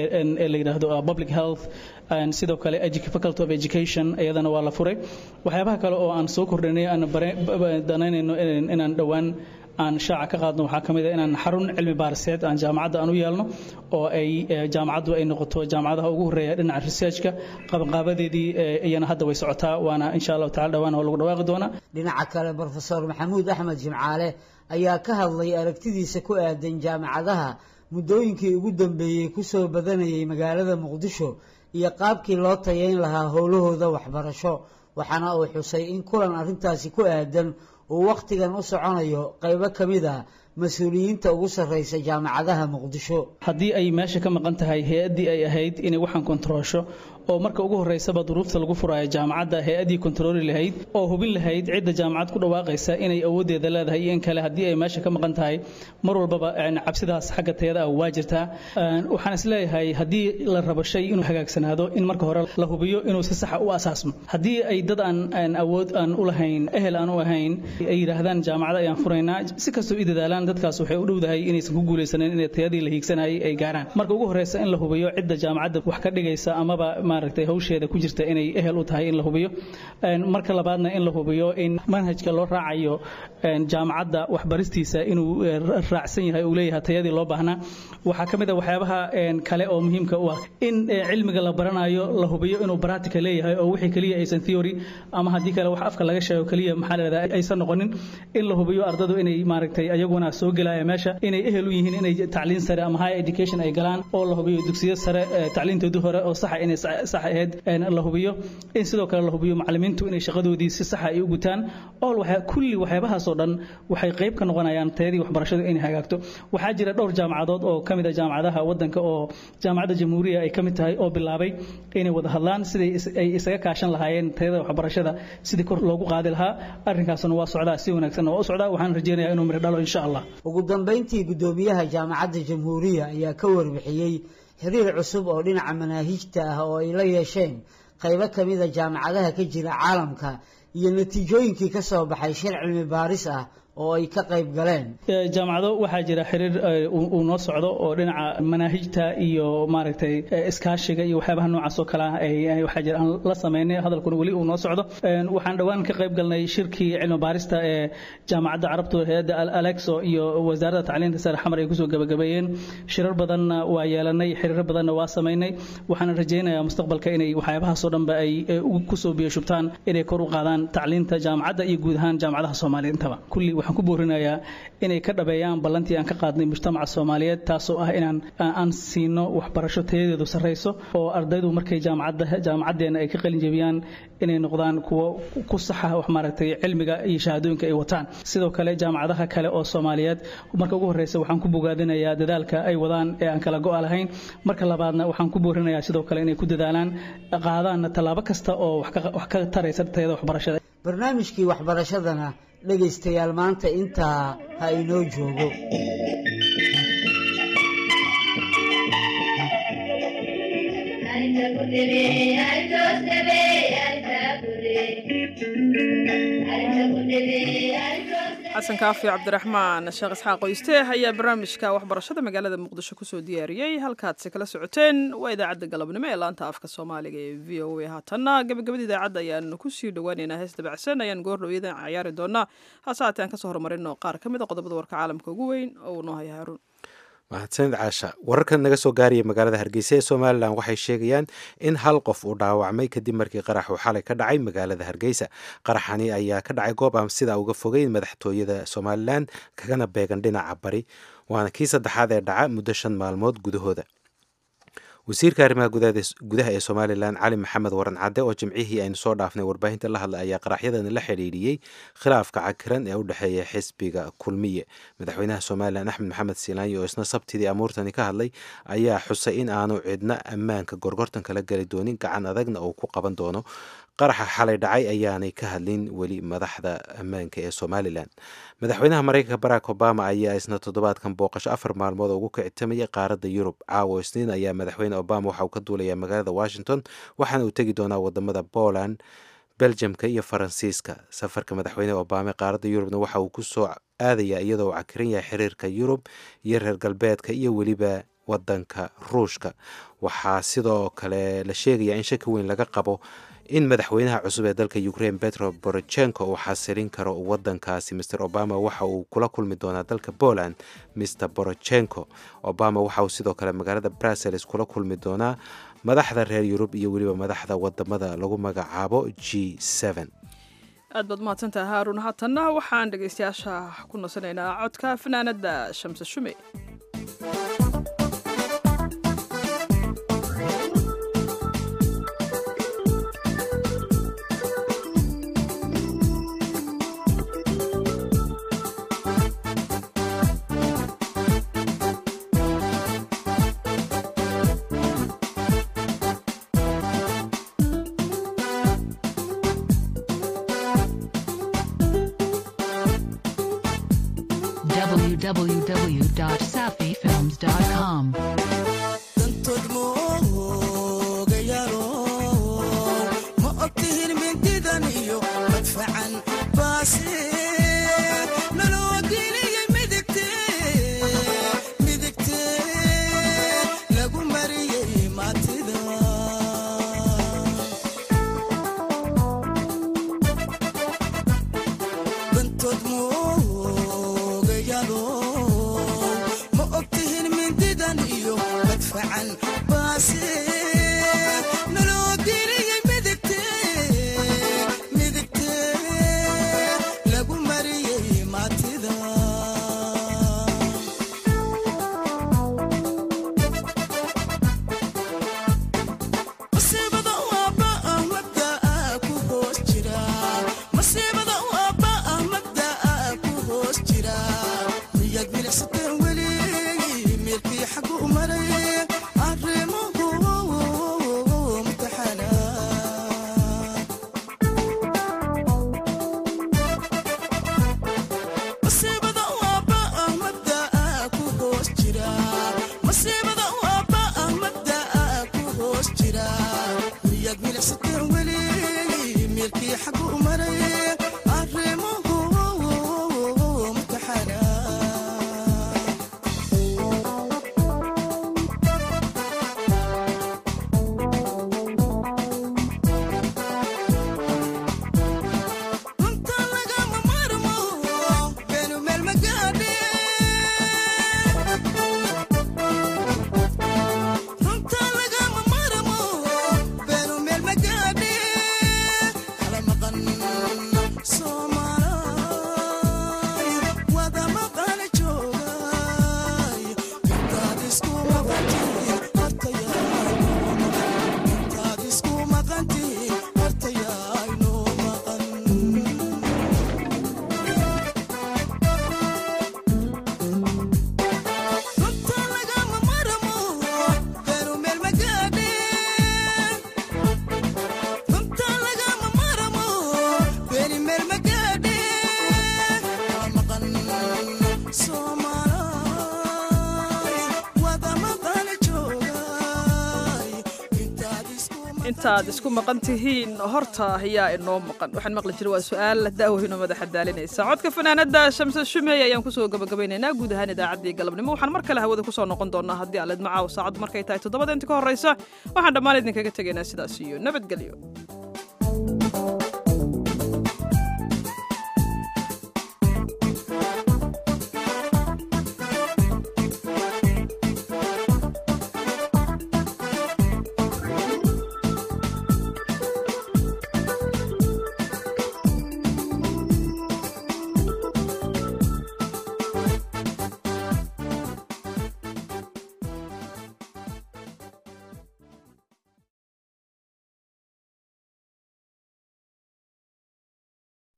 ee la yidhaahdo public health sidoo kale faculty of education iyadana waa la furay waxyaabaha kale oo aan soo kordhinay aan danaynayno inaan dhowaan aan shaaca ka qaadno waxaa ka mid a inaan xarun cilmi baariseed aan jaamacadda aan u yeelno oo ay jaamacaddu ay noqoto jaamacadaha ugu horreeya dhinaca researchka qabanqaabadeedii iyana hadda way socotaa waana insha allahu tacala dhawaan oo lagu dhawaaqi doonaa dhinaca kale brofesor maxamuud axmed jimcaale ayaa ka hadlay aragtidiisa ku aadan jaamacadaha muddooyinkii ugu dambeeyey kusoo badanayay magaalada muqdisho iyo qaabkii loo tayayn lahaa howlahooda waxbarasho waxaana uu xusay in kulan arrintaasi ku aadan uu wakhtigan u soconayo qaybo ka mid a mas-uuliyiinta ugu sarreysa jaamacadaha muqdisho haddii ay meesha ka maqan tahay hay-addii ay ahayd inay waxaan kontaroosho oo marka ugu horreysaba duruufta lagu furaayo jaamacadda hay-addii kontarooli lahayd oo hubin lahayd cidda jaamacad ku dhawaaqaysa inay awooddeeda leedahay iyo in kale haddii ay meesha ka maqan tahay mar walbaba cabsidaas xagga tayada ah waa jirtaa waxaan isleeyahay haddii la rabo shay inuu hagaagsanaado in marka hore la hubiyo inuu si saxa u asaasmo haddii ay dad aan awood aan u lahayn ehel aan u ahayn ay yidhaahdaan jaamacada ayaan furaynaa si kastoo i dadaalaan dadkaas waxay u dhowdahay inaysan ku guulaysanin inay tayadii la hiigsanayay ay gaaraan marka ugu horreysa in la hubiyo cidda jaamacadda wax ka dhigaysa amaba maaragtay hawsheeda ku jirta inay ehel u tahay in la hubiyo marka labaadna in la hubiyo in manhajka loo raacayo jaamacadda waxbaristiisa inuu raacsan yahay uu leeyahay tayadii loo baahnaa waxaa ka mid a waxyaabaha kale oo muhiimka u ah in cilmiga la baranayo la hubiyo inuu practical leeyahay oo wixii keliya aysan theory ama haddii kale wax afka laga sheego keliya maxaa la yidhahdaa aysan noqonin in la hubiyo ardadu inay maaragtay ayaguna soo gelaya meesha inay ehel u yihiin inay tacliin sare ama high education ay galaan oo la hubiyo dugsiyo sare tacliintoodii hore oo saxa inay sax ahayd la hubiyo in sidoo kale la hubiyo macallimiintu inay shaqadoodii si saxa ay u gutaan all waxa kulli waxyaabahaasoo dhan waxay qayb ka noqonayaan tayadii waxbarashadu inay hagaagto waxaa jira dhowr jaamacadood oo ka mid a jaamacadaha waddanka oo jaamacadda jamhuuriya ay ka mid tahay oo bilaabay inay wada hadlaan siday ay isaga kaashan lahaayeen tayada waxbarashada sidii kor loogu qaadi lahaa arrinkaasna waa socdaa si wanaagsanna waa u socdaa waxaan rajeynayaa inuu miro dhalo insha allah ugu dambayntii guddoomiyaha jaamacadda jamhuuriya ayaa ka warbixiyey xiriir cusub oo dhinaca manaahijta ah oo ay la yeesheen qaybo ka mid a jaamacadaha ka jira caalamka iyo natiijooyinkii ka soo baxay shir cilmi baaris ah oo ay ka qayb galeen jaamacado waxaa jira xiriir uu noo socdo oo dhinaca manaahijta iyo maaragtay iskaashiga iyo waxyaabaha noocaas oo kale ah waxaa jira aan la sameynay hadalkuna weli uu noo socdo waxaan dhowaan ka qayb galnay shirkii cilmi baarista ee jaamacadda carabtu hay-adda alexo iyo wasaaradda tacliinta sare xamar ay kusoo gabagabeeyeen shirar badanna waa yeelanay xiriiro badanna waa sameynay waxaan rajaynayaa mustaqbalka inay waxyaabahaasoo dhanba ay kusoo biyo shubtaan inay kor u qaadaan tacliinta jaamacadda iyo guud ahaan jaamacadaha soomaaliya intaba kulli waxaan ku boorinayaa inay ka dhabeeyaan ballantii aan ka qaadnay mujtamaca soomaaliyeed taasoo ah inaan aan siino waxbarasho tayadeedu sarreyso oo ardaydu markay jaamacadda jaamacaddeena ay ka qalin jebiyaan inay noqdaan kuwo ku saxa wax maaragtay cilmiga iyo shahaadooyinka ay wataan sidoo kale jaamacadaha kale oo soomaaliyeed marka ugu horreysa waxaan ku bogaadinayaa dadaalka ay wadaan ee aan kala go-a lahayn marka labaadna waxaan ku boorinayaa sidoo kale inay ku dadaalaan qaadaanna tallaabo kasta oo wax ka taraysa tayada waxbarashada barnaamijkii waxbarashadana dhegaystayaal maanta intaa ha inoo joogo xasan kaafi cabdiraxmaan sheekh isxaaq oysteeh ayaa barnaamijka waxbarashada magaalada muqdisho kusoo diyaariyey halkaadse kala socoteen waa idaacadda galabnimo ee laanta afka soomaaliga ee v o a haatanna gabagabada idaacadda ayaanu kusii dhawaaneynaa hees dabacsan ayaan goordhow iyadan cayaari doonaa hase haatee aan kasoo horumarino qaar ka mid a qodobada warka caalamka ugu weyn oo uu noo haya haaruun mahadsanid caasha wararkan naga soo gaaraya magaalada hargeysa ee somalilan waxay sheegayaan in hal qof uu dhaawacmay kadib markii qarax uu xalay ka dhacay magaalada hargeysa qaraxani ayaa ka dhacay goob aan sidaa uga fogeyn madaxtooyada somalilan kagana beegan dhinaca bari waana kii saddexaad ee dhaca muddo shan maalmood gudahooda wasiirka arrimaha gudaha ee somalilan cali maxamed waran cadde oo jimcihii aynu soo dhaafnay warbaahinta la hadlay ayaa qaraxyadan la xidhiidhiyey khilaafka cakiran ee u dhexeeya xisbiga kulmiye madaxweynaha somalilan axmed maxamed silaanyi oo isna sabtidii amuurtani ka hadlay ayaa xusay in aanu cidna ammaanka gorgortan kala geli doonin gacan adagna uu ku qaban doono qaraxa xalay dhacay ayaanay ka hadlin weli madaxda ammaanka ee somalilan madaxweynaha mareykanka barack obama ayaa isna toddobaadkan booqasho afar maalmood ugu kicitamayay qaaradda yurub caawo isniin ayaa madaxweyne obama waxa uu ka duulayaa magaalada washington waxaana uu tegi doonaa wadamada poland beljamka iyo faransiiska safarka madaxweyne obama ee qaaradda yurubna waxa uu kusoo aadayaa iyadoo uu cakiran yahay xiriirka yurub iyo reer galbeedka iyo weliba wadanka ruushka waxaa sidoo kale la sheegayaa in shaki weyn laga qabo in madaxweynaha cusub ee dalka ukraine petro borochenko uu xasilin karo wadankaasi mr obama waxa uu kula kulmi doonaa dalka poland mr borochenko obama waxa uu sidoo kale magaalada brussels kula kulmi doonaa madaxda reer yurub iyo weliba madaxda wadamada lagu magacaabo g aad baad mahadsantaha haarun haatanna waxaan dhegaystayaasha ku nasanaynaa codka fanaanada shamse shume www.safifilms.com. ma ogtihin mindidan iyo madfacan baase naloo geliyey midigte midigte lagu mariyey maatida bantood moogayalo ma ogtihin mindidan iyo madfacan baase naloo geliyey midigte midigte lagu mariyey maatida masiibada waaba ah mabdaa ku hoos jira masiibada waaba ah mabdaa ku hoos jira miyaad milicsateen weli meelkii xagu maray arrimuhu mutaxana masiibada waaba ah mabdaa ku hoos jira masiibada waaba ah mabdaa ku hoos jira miyaad milicsateen weli meelkii xagu maray arrimuhu mutaxana runta lagama maarmo beenu meel ma gaadhe runta lagama maarmo beenu meel ma gaadhe kala maqan soomaalaay wada maqan joogay intaad isku maqantiin hartayaay intaad isku maqantiin hartayaay noo maqan runta lagama maarmo beenu meel ma gaadhe runta lagama maarmo beeni meel ma gaadhe kala maqan soomaalaay wada maqan joogay intaad isku intaad isku maqan tihiin horta ayaa inoo maqan waxaan maqli jira waa su-aal daaweyno madaxa daalinaysa codka fanaanada shamse shumeey ayaan kusoo gabagabaynaynaa guud ahaan idaacaddii galabnimo waxaan mar kale hawada kusoo noqon doonaa haddii aleed macaaw saacaddu markay tahay toddobada inta ka horreysa waxaan dhammaan idinkaga tegaynaa sidaas iyo nabadgelyo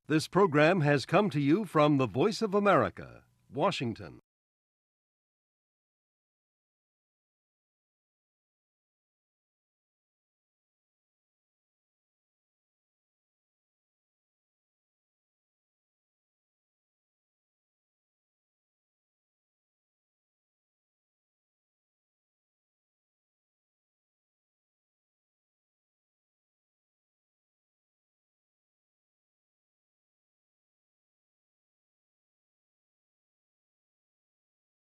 This program has come to you from the Voice of America, Washington.